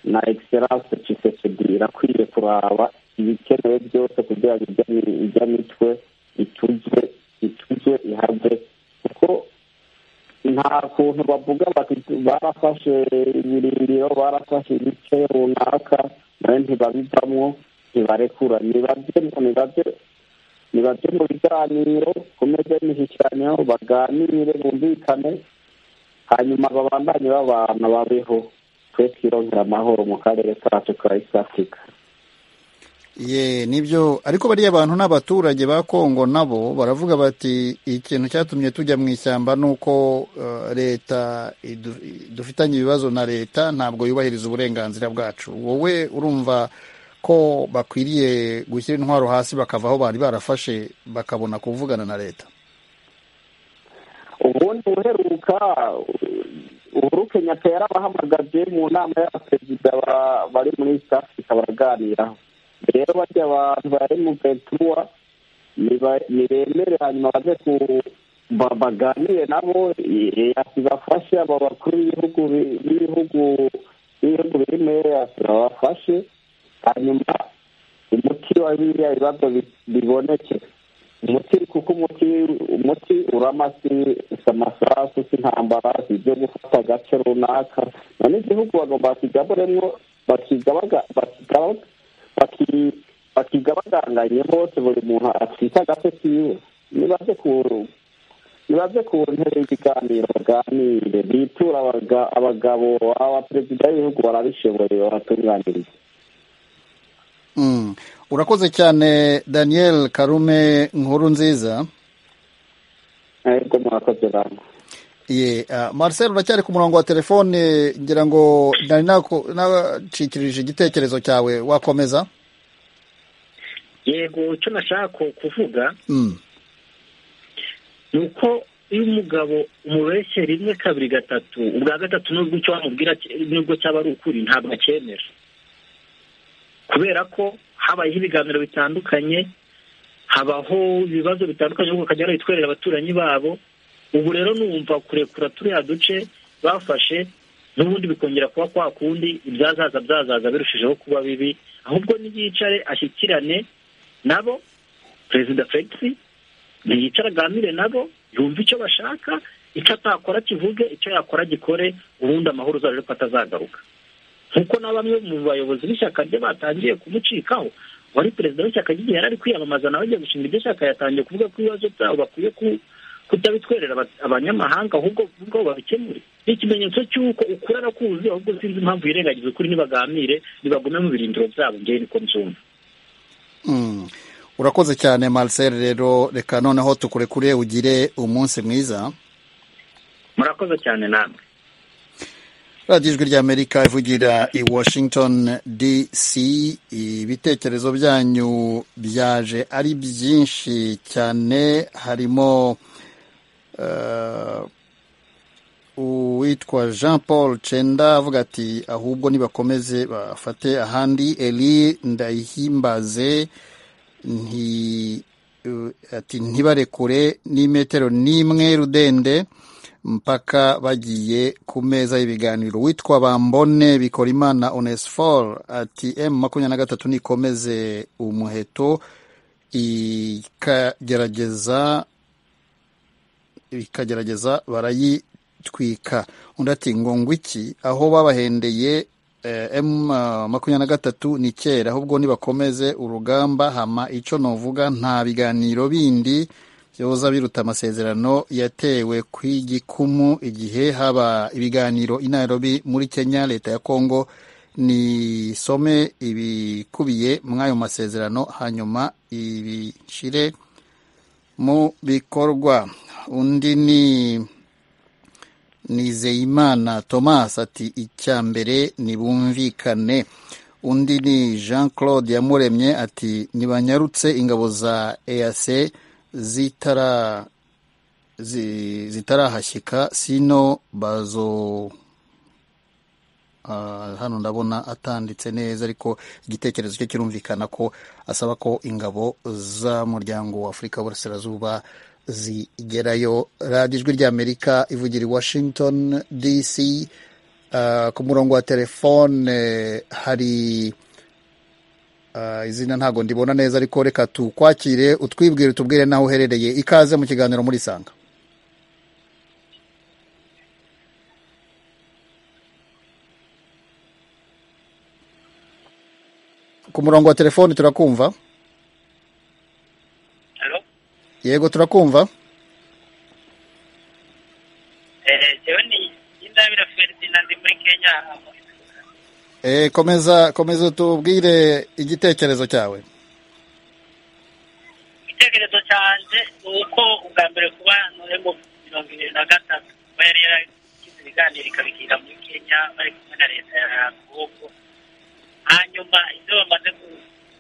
na egiseranse cisekedi irakwiye kuraba ibikenewe byose kugira ngo ijya mi- ijya mitwe itujwe itujwe ihave kuko nta kuntu bavuga bati barafashe ibirindiro barafashe ibice runaka nawe ntibabivamo ntibarekura nibabye nibabye nibabye mu biganiro ku meza y'imishyikiraniro baganire bumvikane hanyuma babandanye babana babeho twe twirongera amahoro mu karere kacu ka east africa ye nibyo ariko bariya bantu n'abaturage ba kongo nabo baravuga bati ikintu cyatumye tujya mu ishyamba ni uko eh, leta idu- i- dufitanye ibibazo na leta ntabwo yubahiriza uburenganzira bwacu wowe urumva ko bakwiriye gushyira intwaro hasi bakava aho bari barafashe bakabona kuvugana na leta ubundi uheruka uhuru kenyatta yarabahamagaje mu nama y'abaperezida ba- bari muri east africa baraganiraho rero bajya abantu ba emu ventura niba- nibemere hanyuma baze ku ba- baganire nabo eh, yakibafashe aba bakuru b'ibihugu bi- b'ibihugu b'ibihugu birimo yasira babafashe hanyuma umuti wa biriya bibazo bi- biboneke umuti kuko umuti umuti urama si si amasasu si intambara si ibyo gufata agace runaka none igihugu bagomba bakigaburemo bakigabaga bakigabaga baki- bakigabaganganye hose buri muntu atwite agace kiwe nibaze ku nibaze ku ntebe y'ibiganiro baganire bitura abaga- abagabo abaperezida b'ibihugu barabishoboye babatunganiriza Mm. urakoze cyane daniel karume nkuru nziza ariko murakoze bantu ye ah, marcel uracyari ku murongo wa telefone ngira ngo nari naku- nacikirije igitekerezo cyawe wakomeza yego icyo nashaka kuvuga Mm. ni uko iyo umugabo umubeshye rimwe kabiri gatatu ubwa gatatu nubwo icyo wamubwira ki- nubwo cyaba ari ukuri ntabwo acyemera kubera ko habayeho ibiganiro bitandukanye habaho ibibazo bitandukanye ahubwo bakajya barabitwerera abaturanyi babo ubu rero numva kurekura turiya duce bafashe n'ubundi bikongera kuba kwa kundi ibyazaza byazaza birushijeho kuba bibi ahubwo niyicare ashyikirane nabo perezida felix ntiyicara aganire nabo yumve icyo bashaka icyo atakora kivuge icyo yakora agikore ubundi amahoro uzarebe ko atazagaruka nk'uko na bamwe mu bayobozi b'ishyaka rye batangiye kumucikaho wari perezida w'ishyaka ry'igihe yari ari kwiyamamaza nawe agiye gushinga iryo shyaka yatangiye kuvuga ko ibibazo byabo bakwiye ku- kutabitwerera aba- abanyamahanga ahubwo ubwo babikemure ni ikimenyetso cy'uko ukuri arakuzi ahubwo sinzi impamvu yirengagiza ukuri ntibaganire nibagume mu birindiro byabo ngewe niko mbyumva Mm. urakoze cyane marcel rero reka noneho tukurekure ugire umunsi mwiza murakoze cyane namwe radiyo ijwi ry'amerika ivugira i washington dc ibitekerezo byanyu byaje ari byinshi cyane harimo eh, uwitwa jean paul cenda avuga ati ahubwo nibakomeze bafate ahandi eli ndayihimbaze nti eh, ati ntibarekure n'imetero n'imwe rudende mpaka bagiye ku meza y'ibiganiro witwa bambone bikora imana onesfor ati m makumyabiri na gatatu nikomeze umuheto ikagerageza bikagerageza barayitwika undi ati ngo ngwiki aho babahendeye eh, m eh, makumyabiri na gatatu ni kera ahubwo nibakomeze urugamba hama icyo novuga nta biganiro bindi byoza biruta amasezerano yatewe ku igikumu igihe haba ibiganiro i nairobi muri kenya leta ya kongo nisome ibikubiye muri ayo masezerano hanyuma ibishyire mu bikorwa undi ni nizeyimana thomas ati icya mbere nibumvikane undi ni jean claude yamuremye ati ntibanyarutse ingabo za eac zitara zi- zitarahashyika sino bazo Ah, hano ndabona atanditse neza ariko igitekerezo cye kirumvikana ko asaba ko ingabo z'umuryango wa afurika y'uburasirazuba zigerayo radiyo ijwi ry'amerika ivugira i washington dc Ah, ku murongo wa telefone hari ah, izina ntabwo ndibona neza ariko reka tukwakire utwibwire utubwire n'aho uherereye ikaze mu kiganiro muri sanga ku murongo wa telefoni turakumva yego turakumva Eh, komeza komeza tubwire igitekerezo cyawe igitekerezo cyanjye ni uko ubwa mbere kuba noremo mirongo irindwi na gatatu kuba yari yaragize ibiganiro ikabikira muri kenya bari kumwe na leta ya kongo hanyuma ibyo bamaze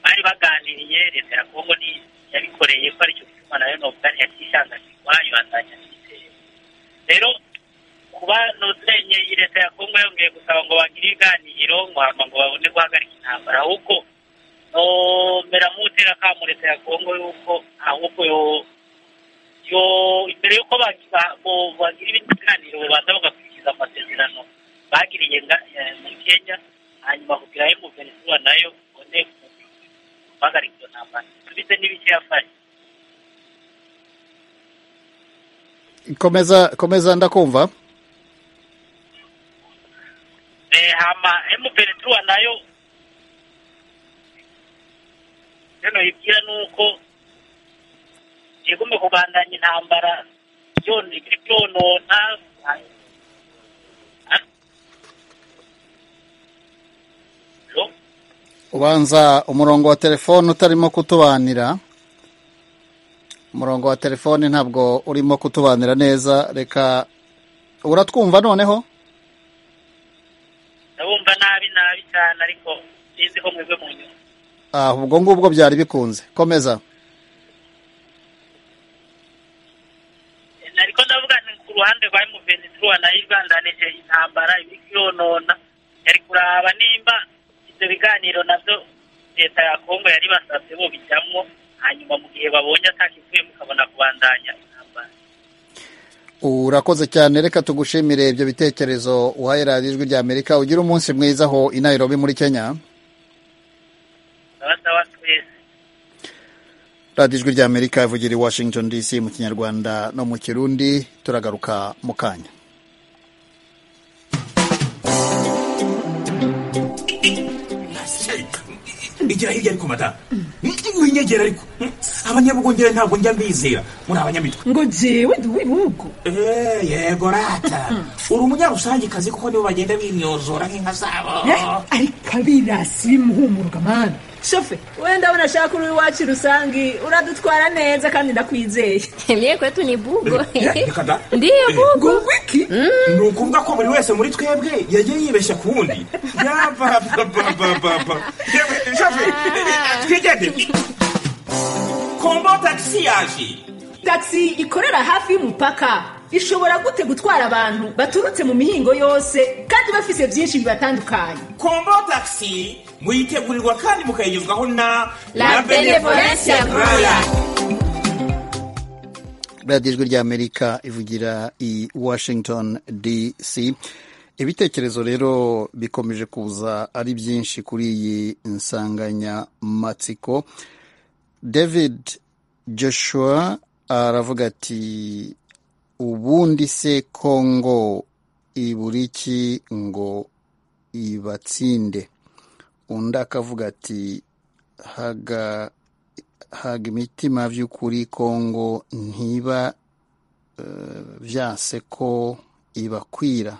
bari baganiriye leta ya kongo ni yabikoreye ko aricyo gituma nayo nobugari yakishanga kigwayo atanya n'igitero rero kuba notenye iyi leta ya kongo yongeye gusaba ngo bagire ibiganiro ngo hama ngo babone guhagarika intambara ahubwo nomera mutera kamu leta ya kongo yuko ahubwo yo yo imbere yuko bagi- ba- bo- bagira ibindi biganiro babanza bagakurikiza amasezerano bagiriye nga- eh, muri kenya hanyuma kugira yo guverinoma nayo ibone guhagarika iyo ntambara tubize n'ibice yafashe komeza komeza ndakumva Eh, hama emuperitura nayo rero ibwira ni uko igomba kubandanya intambara yone ibyonona ubanza umurongo wa telefoni utarimo kutubanira umurongo wa telefoni ntabwo urimo kutubanira neza reka uratwumva noneho ndabumva nabi nabi cyane ariko sinzi ko mwebwe mu nyuma ah ubwo ngubwo byari bikunze komeza ariko ndavuga ni ku ruhande rwa emuperitura nayo ibandanije intambara ibyonona yari kuraba nimba ibyo biganiro nabyo leta ya kongo yari basabye bo bijyamo hanyuma mu gihe babonye atakivuye mukabona kubandanya intambara urakoze cyane reka tugushimire ibyo bitekerezo uhaye radiyo ijwi rya amerika ugire umunsi mwiza aho i nairobi muri kenya ndabasaba twese radiyo ijwi rya amerika ivugira i washington dc mu kinyarwanda no mu kirundi turagaruka mu kanya igira hirya ariko mata winyegera ariko abanyabugongera ntabwo njya mbizera muri abanyamitwe ngo jewe ndi uw'ibihugu Eh, yego rata uri umunyarusangikazi kuko nibo bagenda bimyozora nk'inka zabo ariko abirasi bimuhumuruka mana shofe wenda unashaka uri iwacu rusangi uradutwara neza kandi ndakwizeye mye kwetu ni bugo reka da ndiyo bugo ni ukuvuga ko buri wese muri twebwe yagiye yibeshya ku wundi yabababababa twigende kombo tagisi yaje taxi ikorera hafi y'umupaka ishobora gute gutwara abantu baturutse mu mihingo yose kandi bafise byinshi bibatandukanye kombo tagisi muyitegurirwa kandi mukayigezwaho na La Benevolencia Royal. radiyo ijwi rya amerika ivugira i washington dc ibitekerezo rero bikomeje kuza ari byinshi kuri iyi nsanganyamatsiko david joshua aravuga ati ubundi se kongo ibura iki ngo ibatsinde undi akavuga ati haga haga imitima by'ukuri kongo ntiba eh, byase ko ibakwira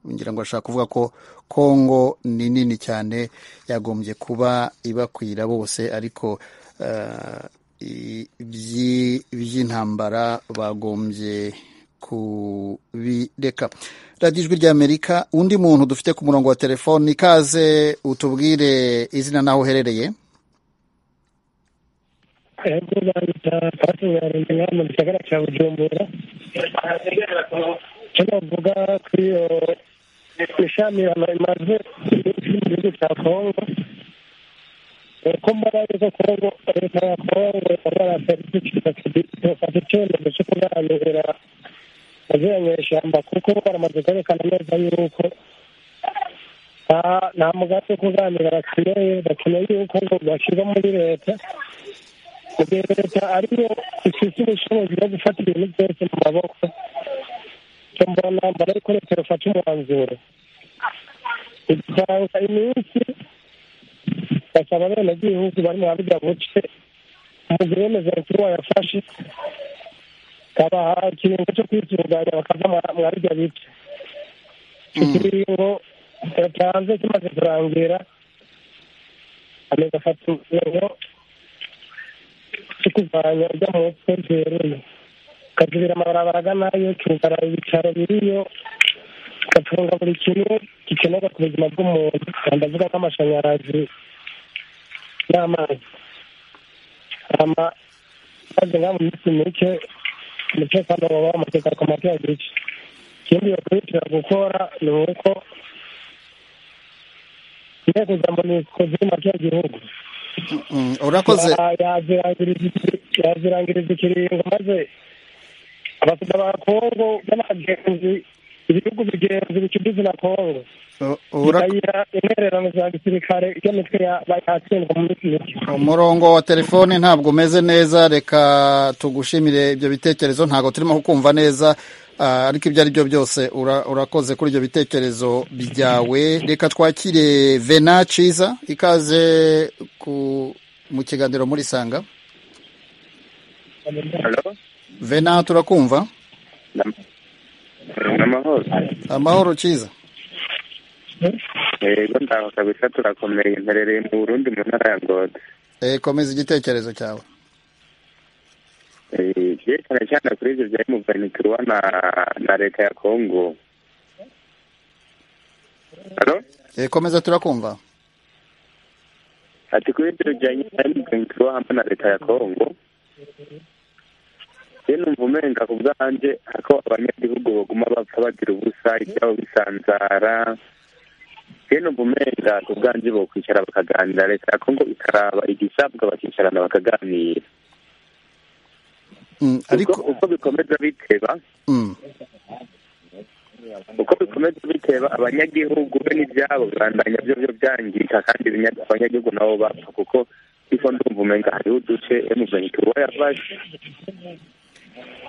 ngira ngo ashaka kuvuga ko kongo ni nini cyane yagombye kuba ibakwira bose ariko eh, i- ibyi- iby'intambara bagombye kubireka radiyo ijwi rya amerika undi muntu dufite ku murongo wa telefoni ikaze utubwire izina n'aho uherereye ahubwo bahita batunganyije nka mu gisagara cya bujumbura icyo navuga ku iyo ishami imaze mu gihugu cya kongo uko mbona yuko kongo leta ya kongo barafata icyemezo cyo kuganira baziranye ishyamba kuko baramaze kwerekana neza yuko nta- nta mugambi wo kuganira bakeneye bakeneye yuko ngo bashyirwa muri leta gihe leta ariyo ifite ubushobozi bwo gufata ibintu byose mu maboko icyo mbona mbona yuko leta yafata umwanzuro itanga iminsi bafasha abenegihugu bari mu buriya buce umugore w'umuzungu wayafashe akabaha ikiringo cyo kwitunganya bakava mwa buriya bice icyo kiringo yatanze kimaze kurangira ameze afata ingingo cyo kuvanya ijya mu mutwe byeruye akazibira amabarabara agana yo cyugara ibitaro biriyo gafunga buri kimwe gikenerwa ku buzima bw'umuntu ndavuga ko amashanyarazi n'amazi amazi nka mu minsi mike umutekano waba wamaze ku matara gice ikindi bakurikira gukora ni uko inteko za monusco ziri mu matara gihugu urakoze yazirangiriza ikiringo maze abasida ba kongo n'abagenzi ibihugu bigenzi bicugize na kongo bikayira intererano za gisirikare icyo mitwe yatsindwa mu minsi mike umurongo wa telefone ntabwo umeze neza reka tugushimire ibyo bitekerezo ntabwo turimo kukumva neza Ah, ariko ibyo ari byo byose ura- urakoze kuri ibyo bitekerezo byawe reka twakire vena ciza ikaze ku mu kiganiro muri sanga vena turakumva amahoro amahoro ciza yego ndaho kabisa turakomeye mperereye mu burundi mu ntara ya ngozi Eh, komeza igitekerezo cyawe Eh, byerekana cyane kuri ibyo bya emuvanikirwa na na leta ya kongo Eh, komeza turakumva ati kuri ibyo bijyanye na emuvanikirwa hamwe na leta ya kongo iyo numva umenga ku bwanjye ako abanyagihugu baguma bapfa bagira ubusa ibyabo bisanzara iyo numva umenga ku bwanjye bokwicara bakaganira leta ya kongo ikaraba igisabwa bakicarana bakaganira Mm, ariko Uko- uko bikomeza biteba Mm. uko bikomeza biteba abanyagihugu be n'ibyabo bibandanya byo byo byangirika kandi ibinya- abanyagihugu nabo bapfa kuko kuko ndumva umenga hariho uduce emuventura yafashe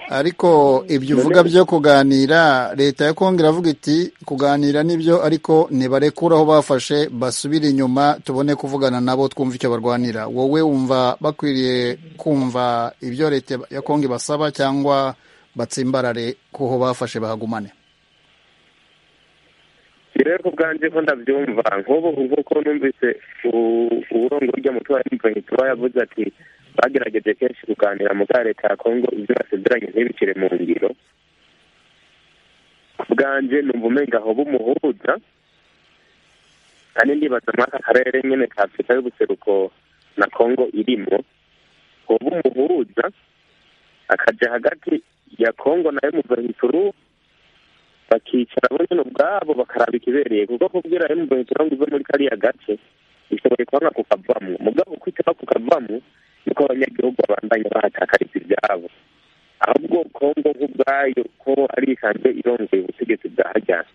ariko ibyo uvuga byo kuganira leta ya kongo iravuga iti kuganira nibyo ariko nibarekure aho bafashe basubire inyuma tubone kuvugana nabo twumva icyo barwanira wowe wumva bakwiriye kumva ibyo leta ya kongo ibasaba cyangwa batsimbarare kuho bafashe bahagumane rero ku bwanjye ko ndabyumva nk'ubu nk'uko numvise u- uburongoryi umutwe wa emuventura yavuze ati bagerageje kenshi kuganira mu bwa leta ya kongo ibyo basezeranye ntibicire mu ngiro ku bwanjye numva umenga aho bumuhuza kandi ndibaza muri aka karere nyine ka afurika y'ubuseruko na kongo irimo hoba umuhuza akajya hagati ya kongo na emuventura bakicara bo nyine ubwabo bakaraba ikibereye kuko kubwira emuventura ngo uve muri kariya gace bishoboye kubona kukavamo mugabo kwitaba kukavamo niko abanyagihugu babandanya bahatakariza ibyabo ahubwo kongo nk'ubwayo ko ari isanzwe irongoye ubutegetsi bwa hajyana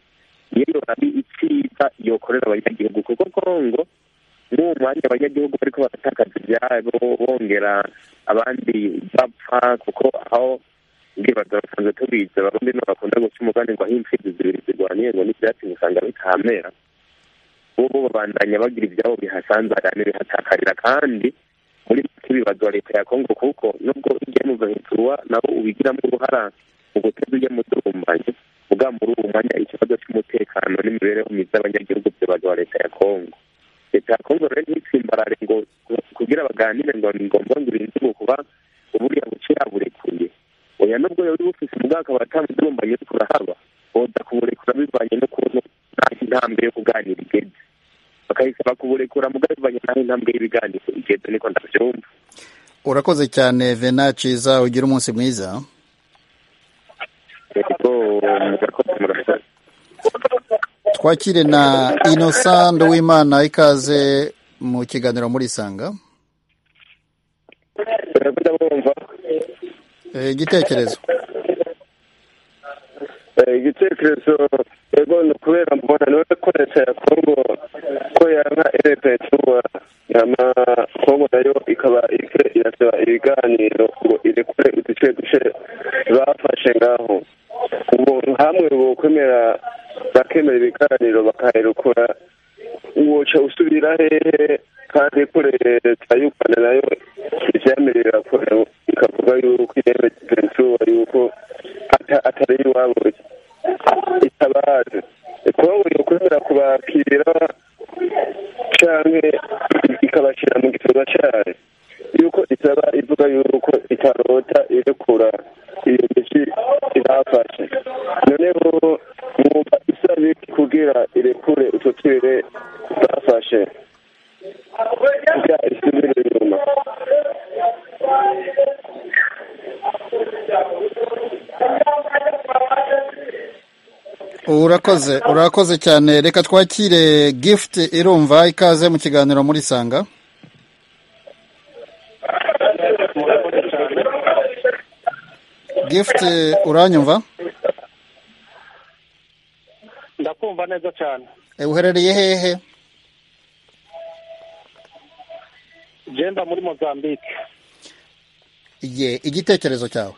iyo yorabi icyiza yokorera abanyagihugu kuko kongo n'uwo mwanya abanyagihugu bariko baratakaza ibyabo bongera abandi bapfa kuko aho ndibaza basanzwe tubizi abarundi nibo bakunda guca umugani ngo aho impfizi zibiri zirwaniye ngo n'ibyatsi usanga bitahamera bo bo babandanya bagira ibyabo bihasanzarana bihatakarira kandi muri make bibazwa leta ya kongo kuko nubwo ujya mu gahinturwa nawo ubigiramo uruhara mu guteza ujya mudurumbanye ubwa muri uwo mwanya ikibazo cy'umutekano n'imibereho myiza y'abanyagihugu byibazwa leta ya kongo leta ya kongo rero ntitsimbarare ngo kugira baganire ngo ni ngombwa ngo irinze kuba uburiya buce yaburekuye oya nubwo yari bufise ubwaka batamudurumbanye ariko urahaba boza kuburekura bivanye n'ukuntu naho intambwe yo kuganira igeze bakayisaba kuburekura mugabo bivanye naho intambwe y'ibiganiro igeze niko ndabyumva urakoze cyane vena ciza ugire umunsi mwiza kuko murakoze murakoze twakire na innocent w'imana ikaze mu kiganiro muri sanga murakoze mwumva Eh, igitekerezo Eh, igitekerezo yego ni ukubera mbona niwe ko leta ya kongo ko yanka erepetuwa yama kongo nayo ikaba iriko irasaba ibiganiro ngo irekure uduce duce bafashe ngaho ubuntu hamwe bokwemera bakemera ibiganiro bakaherekura woca usubira hehe kandi ko leta y'u rwanda nayo ivyemerera ko ikavuga yuko ireme pensuwa yuko ata- atari iwabo itabazi kongo yokwemera kubakira canke ikabashira mu gikorwa cayo yuko isaba ivuga yuko itarota irekura iyo miti ibafashe noneho mwumva isaba iki kugira irekure utwo twere bafashe kugira isubire inyuma urakoze urakoze cyane reka twakire gift irumva ikaze mu kiganiro muri sanga gift uranyumva ndakumva neza cyane Eh, uherereye hehe genda muri mozambique ye igitekerezo cyawe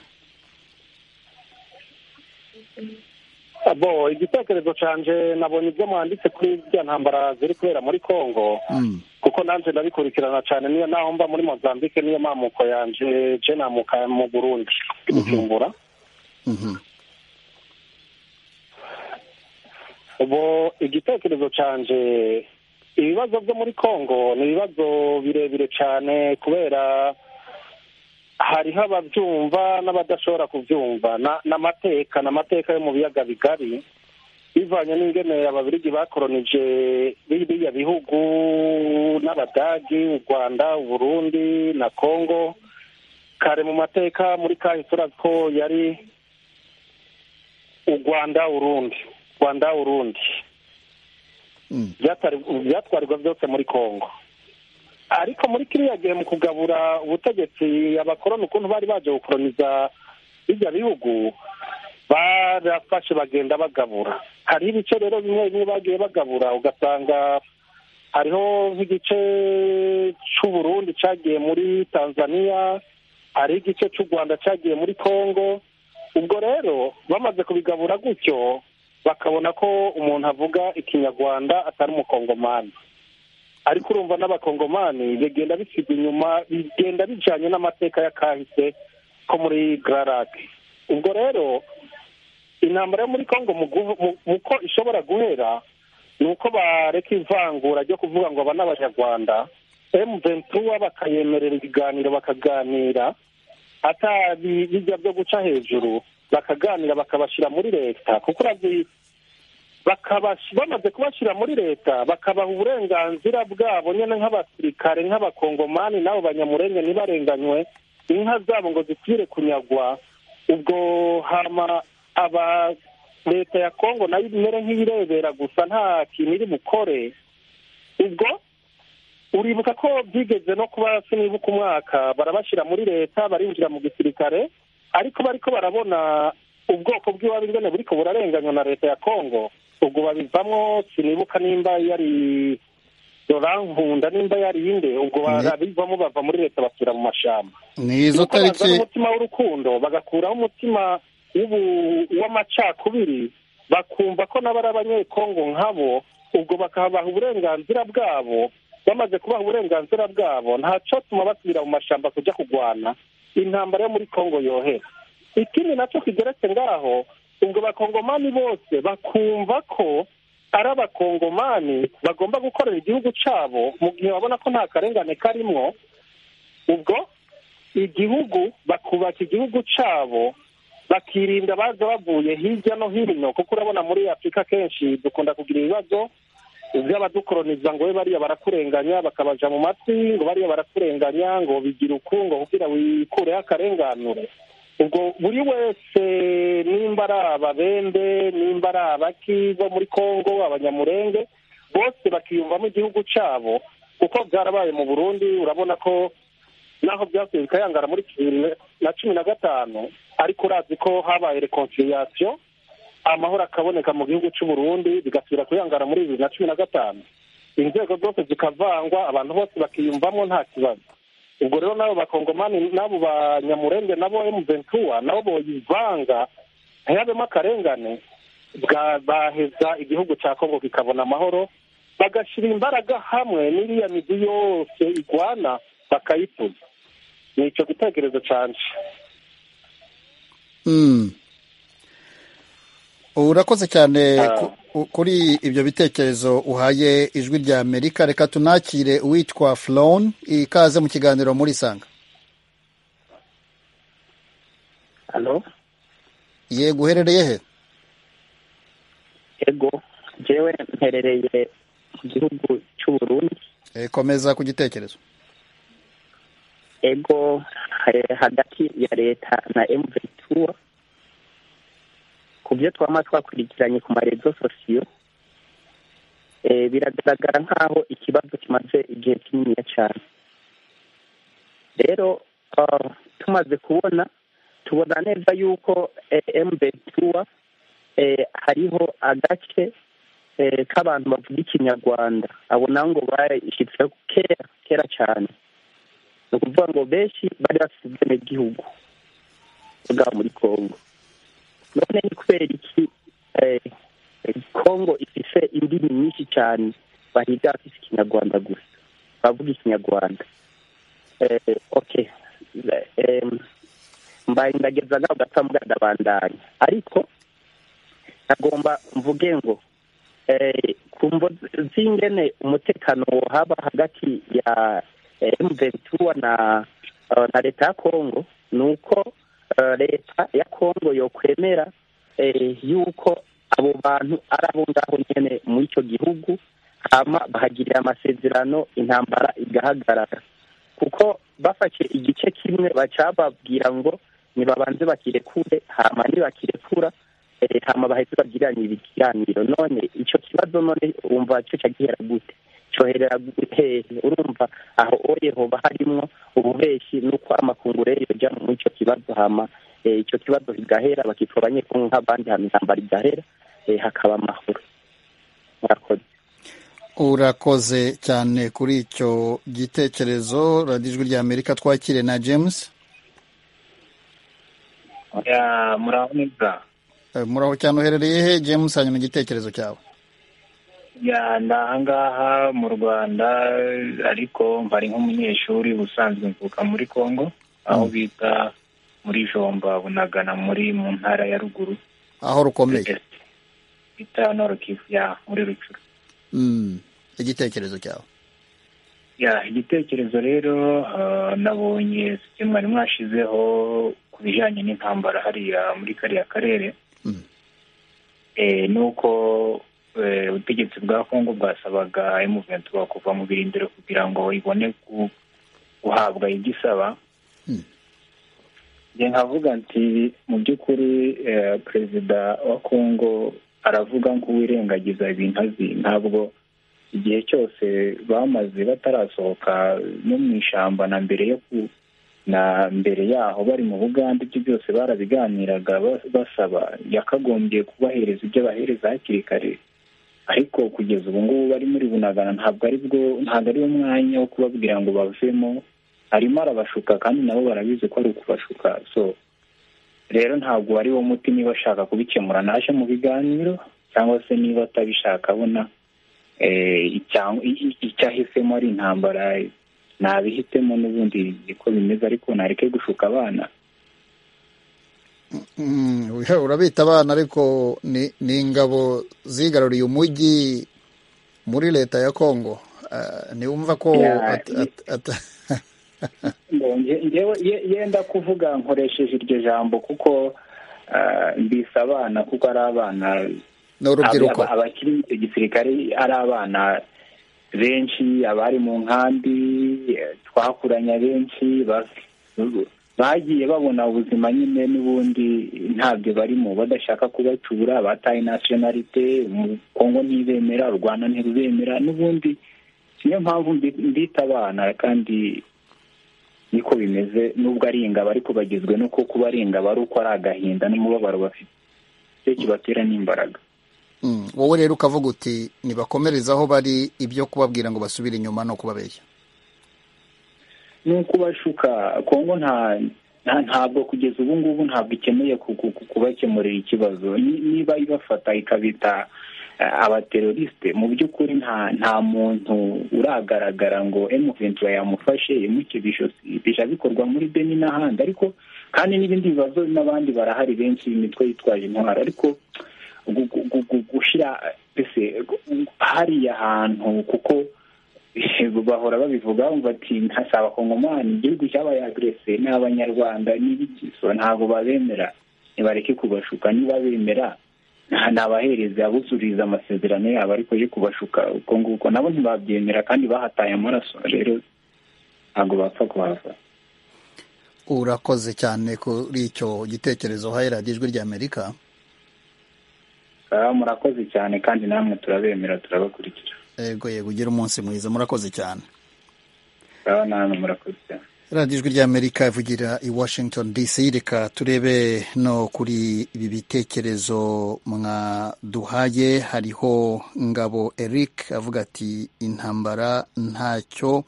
abo igitekerezo cyanje nabonye ibyo mwanditse kuri bya ntambara ziri kubera muri congo Mm. kuko nanjye ndabikurikirana cyane niyo naho mba muri mozambique niyo mamuko yanje je namuka mu burundi i bujumbura Mhm. ubu igitekerezo cyanje ibibazo byo muri congo ni ibibazo birebire cyane kubera hariho ababyumva n'abadashobora kubyumva Na- n'amateka n'amateka yo mu biyaga bigari bivanye n'ingene ababirigi bakoronije biriya bihugu n'abadagi u rwanda uburundi na congo kare mu mateka muri kahise urazi ko yari u rwanda urundi rwanda urundi Byatari- byatwarirwa byose muri congo ariko muri kiriya gihe mu kugabura ubutegetsi abakoroni ukuntu bari baje gukoroniza bijya bihugu barafashe bagenda bagabura hariho ibice rero bimwe bimwe bagiye bagabura ugasanga hariho nk'igice cy'uburundi cyagiye muri tanzania hariho igice cy'u rwanda cyagiye muri congo ubwo rero bamaze kubigabura gutyo bakabona ko umuntu avuga ikinyarwanda atari umukongomani ariko urumva n'abakongomani bigenda bisigwa inyuma bigenda bijanye n'amateka ya kahise ko muri gararake ubwo rero intambara yo muri congo mu guhu- mu- mu ko ishobora guhera ni uko bareka ivangura ryo kuvuga ngo aba ni abanyarwanda emventura bakayemerera ibiganiro bakaganira atabi bijya byo guca hejuru bakaganira bakabashyira muri leta kuko urazi bakabash- bamaze kubashyira muri leta bakabaha uburenganzira bwabo nyine nk'abasirikare nk'abakongomani n'abo banyamurenge ntibarenganywe inka zabo ngo zipfire kunyagwa ubwo hama aba leta ya kongo nayo imere nk'iyirebera gusa nta kintu iri bukore ubwo uribuka ko byigeze no kuba sinibuka umwaka barabashyira muri leta barinjira mu gisirikare ariko bariko barabona ubwoko bw'iwabo ingene buriko burarenganywa na leta ya kongo ubwo babivamwo sinibuka nimba yari dorankunda nimba yari inde ubwo barabivamo bava muri leta basubira mu mashamba ni izo nuko bazana tariki umutima w'urukundo bagakuraho umutima w'ubu- w'amacakubiri bakumva ko nabo ari abanyekongo nkabo ubwo bakabaha uburenganzira bwabo bamaze kubaha uburenganzira bwabo ntacatuma basubira mu mashamba kujya kurwana intambara yo muri kongo yohera ikindi nacyo kigeretse ngaho ubwo bakongomani bose bakumva ko ari abakongomani bagomba gukorera igihugu cyabo mu gihe babona ko nta karengane karimwo ubwo igihugu bakubaka igihugu cyabo bakirinda baza bavuye hirya no hino kuko urabona muri afurika kenshi dukunda kugira ibibazo by'abadukoroniza ngo we bariya barakurenganya bakabaja mu matwi ngo bariya barakurenganya ngo bigira uku ngo kugira wikureho akarenganure ubwo buri wese nimba ari ababembe nimba ari abaki bo muri kongo abanyamurenge bose bakiyumvamo igihugu cyabo kuko byarabaye mu burundi urabona ko naho byasubiye bikayangara muri bibiri na cumi na gatanu ariko urazi ko habaye reconciliation amahoro akaboneka mu gihugu cy'u Burundi bigasubira kuyangara muri bibiri na cumi na gatanu inzego zose zikavangwa abantu bose bakiyumvamo nta kibazo ubwo rero n'abo bakongomani n'abo banyamurenge nabo emuventura nabo boyivanga ntiyabemo akarengane bwa- baheza igihugu cya kongo kikabona amahoro bagashyira imbaraga hamwe n'iriya migi yose igwana bakayituza ni icyo gitekerezo cyane Mm. urakoze cyane ku- ku- kuri ibyo bitekerezo uhaye ijwi rya amerika reka tunakire uwitwa flown ikaze mu kiganiro muri sanga halo yego uherereye he ego jewe mperereye mu gihugu cy'u Burundi Eh, komeza ku gitekerezo ego eh, hagati ya leta na M23 ku byo twama twakurikiranye ku marezo sosiyo eh, biragaragara nk'aho ikibazo kimaze igihe kinini cyane rero ah, tumaze kubona tubona neza yuko eh, M23 eh, hariho agace eh, k'abantu bavuga ikinyarwanda abo nabo ngo bashyitseho kera kera cyane ni ukuvuga ngo benshi bari bafite ubwenegihugu bwa muri congo none ni kubera iki eh, congo ifite indimi nyinshi cyane bahiga bafite ikinyarwanda gusa bavuga ikinyarwanda eh, okay eh, mbaye ndageza ngaho gata mbwadabandanya ariko agomba mvuge ngo eh, ku mvo z'ingene umutekano wohaba hagati ya M23 na eh, na leta ya Kongo ni uko eh, leta ya Kongo yokwemera eh, yuko abo bantu ari abo ngaho nyene muri icyo gihugu hama bahagirira amasezerano intambara igahagarara kuko bafashe igice kimwe baca babwira ngo nibabanze bakirekure hama nibakirekura eh, hama bahise bagiranye ibiganiro none ico kibazo none wumva cyo cagihera gute coherera hehe urumva aho oye hoba harimwo ububeshi n'uko amakunguro rero yoja muri ico kibazo hama eh, ico kibazo kigahera bakitura abanyekongo nk'abandi hama intambara igahera eh, hakaba amahoro murakoze urakoze cyane kuri icyo gitekerezo radiyo ijwi rya amerika twakire na james oya muraho neza Eh, muri aho cyane uherereye he james hanyuma igitekerezo cyawe ya ndi ahangaha mu rwanda ariko mpari nk'umunyeshuri ubusanzwe mvuka muri congo aho bita muri jomba bunagana muri mu ntara ya ruguru aho rukomeye bita norokivu ya muri rucuru Mm. igitekerezo cyawe ya igitekerezo rero ah, nabonye ibyo mwari mwashizeho ku bijyanye n'intambara hariya muri kariya karere eh, ni uko eh, ubutegetsi bwa kongo bwasabaga emuventura kuva mu birindiro kugira ngo ibone ku- guhabwa ibyo isaba njye nkavuga nti mu by'ukuri eh, perezida wa kongo aravuga nk'uwirengagiza ibintu azi ntabwo igihe cyose bamaze batarasohoka no mu ishyamba na mbere yo ku na mbere yaho bari mu bugande ibyo byose barabiganiraga ba- basaba yakagombye kubahereza ibyo abahereza hakiri kare ariko kugeza ubu ngubu bari muri bunagana ntabwo ari bwo ntabwo ari wo mwanya wo kubabwira ngo bavemo arimo arabashuka kandi nabo barabizi ko ari ukubashuka so rero ntabwo ari wo muti niba ashaka kubikemura naje mu biganiro cyangwa se niba atabishaka abona eh, icya- i- i- icyahisemo ari intambara nabihitemo n'ubundi niko bimeze ariko nareke gushuka abana Mm, oya, urabita abana ariko ni, ni ingabo zigaruriye umujyi muri leta ya kongo Ah, ntiwumva ko Ya, at- at- at- Ngo nge- ngewe ye- yenda kuvuga nkoresheje iryo jambo kuko ah, mbise abana kuko ari abana Ni urubyiruko. Aba- abakiri mu gisirikare ari abana benshi abari mu nkambi eh, twakuranye abenshi ba- bagiye babona ubuzima nyine n'ubundi ntabyo barimo badashaka kubacyura bataye nasiyonalite kongo ntibemera u rwanda ntirubemera n'ubundi niyo mpamvu mbi- mbita abana kandi niko bimeze nubwo ari ingabo ariko bagizwe nuko kuba ari ingabo ari uko ari agahinda n'umubabaro bafite icyo kibatera n'imbaraga Mm, wowe rero ukavuga uti nibakomereze aho bari ibyo kubabwira ngo basubire inyuma no kubabeshya ni ukubashuka kongo nta nta- ntabwo kugeza ubu ngubu ntabwo ikeneye ku- ku- ku- kubakemurira ikibazo Ni- niba ibafata ikabita abaterorisite mu by'ukuri nta nta muntu uragaragara ngo emuventura yamufashe imukize ijosi bijya bikorwa muri beni n'ahandi ariko kandi n'ibindi bibazo n'abandi barahari benshi imitwe yitwaje intwaro ariko gu- gu- gu- gu- gushyira mbese hariya hantu kuko bahora babivuga bumva ati ntasaba abakongomani igihugu cyabaye agrese n'abanyarwanda n'ibigiso ntabwo babemera nibareke kubashuka niba bemera nta- nabahereza abuzuriza amasezerano yabo ariko yo kubashuka uko nguko nabo ntibabyemera kandi bahataye amaraso rero ntabwo bapfa kuhava urakoze cyane kuri icyo gitekerezo uhaye ijwi ry'amerika Ah, murakoze cyane kandi namwe turabemera turabakurikira yego yego ugire umunsi mwiza murakoze cyane Ah, namwe murakoze cyane radiyo ijwi ry'amerika ivugira i washington dc reka turebe no kuri ibi bitekerezo mwaduhaye hariho ngabo eric avuga ati intambara ntacyo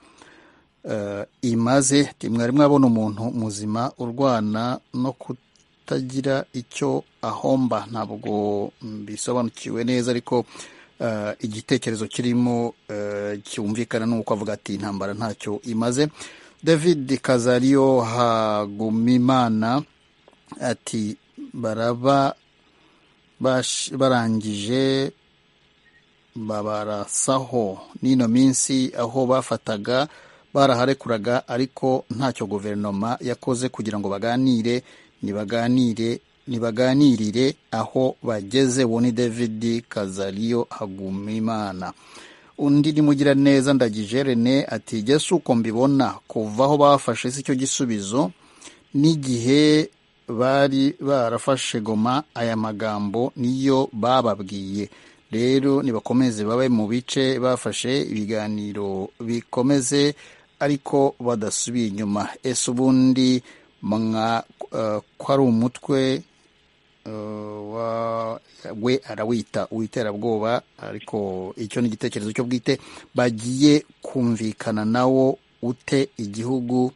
eh, imaze ati mwari mwabona umuntu muzima urwana no kutagira icyo ahomba ntabwo mbisobanukiwe neza ariko eh, igitekerezo kirimo eh, cyumvikana ni uko avuga ati intambara ntacyo imaze david kazariyo hagumimana ati baraba bash- barangije babarasaho n'ino minsi aho bafataga baraharekuraga ariko ntacyo guverinoma yakoze kugira ngo baganire nibaganire nibaganirire aho bageze uwo ni david kazariyo hagumimana undi ni mugiraneza ndagije rene ati jye si uko mbibona kuva aho bafashe si cyo gisubizo n'igihe bari barafashe goma aya magambo niyo bababwiye rero nibakomeze babe mu bice bafashe ibiganiro bikomeze ariko badasubiye inyuma ese ubundi mwa eh, ko ari umutwe eh, wa- we arawita uwiterabwoba ariko icyo ni igitekerezo cyo bwite bagiye kumvikana nawo ute igihugu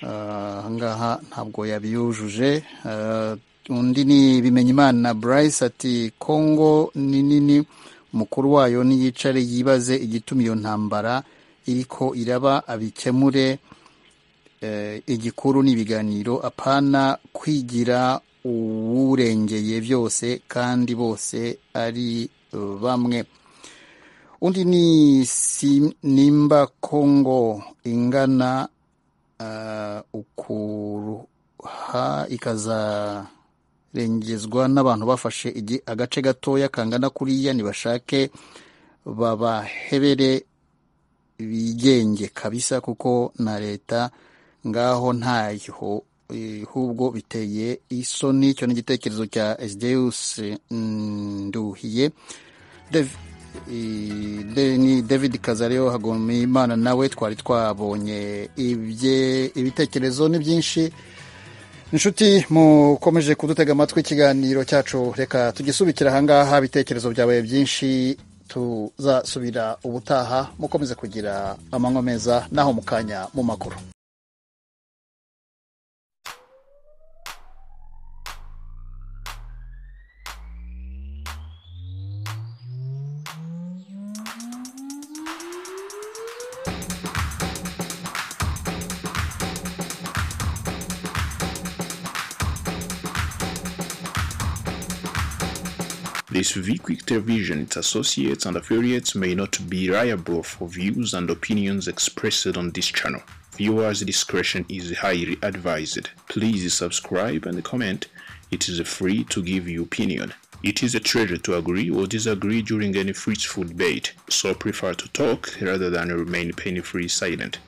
Ah, ahangaha ntabwo yabiyujuje Ah, undi ni bimenyimana bryce ati kongo ni nini umukuru wayo niyicare yibaze igituma iyo ntambara iriko iraba abikemure eh, igikuru ni ibiganiro apana kwigira uwurengeye byose kandi bose ari eh, bamwe undi ni si- nimba kongo ingana ah, ukuruha ikazarengezwa n'abantu bafashe igi- agace gatoya kangana kuriya nibashake babahebere bigenge kabisa kuko na leta ngaho ntayo Eh, hubwo biteye isoni icyo ni igitekerezo cya esdeus nduhiye Dev- eh, de- ni david kazariyo hagoma imana nawe twari twabonye ibye ibitekerezo ni byinshi inshuti mukomeje kudutega amatwi ikiganiro cyacu reka tugisubikira ahangaha ibitekerezo byabaye byinshi tuzasubira ubutaha mukomeze kugira amanywa meza naho mu kanya mu makuru This VQuick Television, its associates and affiliates may not be liable for views and opinions expressed on this channel. Viewers' discretion is highly advised. Please subscribe and comment. It is free to give your opinion. It is a treasure to agree or disagree during any fruitful debate, so prefer to talk rather than remain pain-free silent.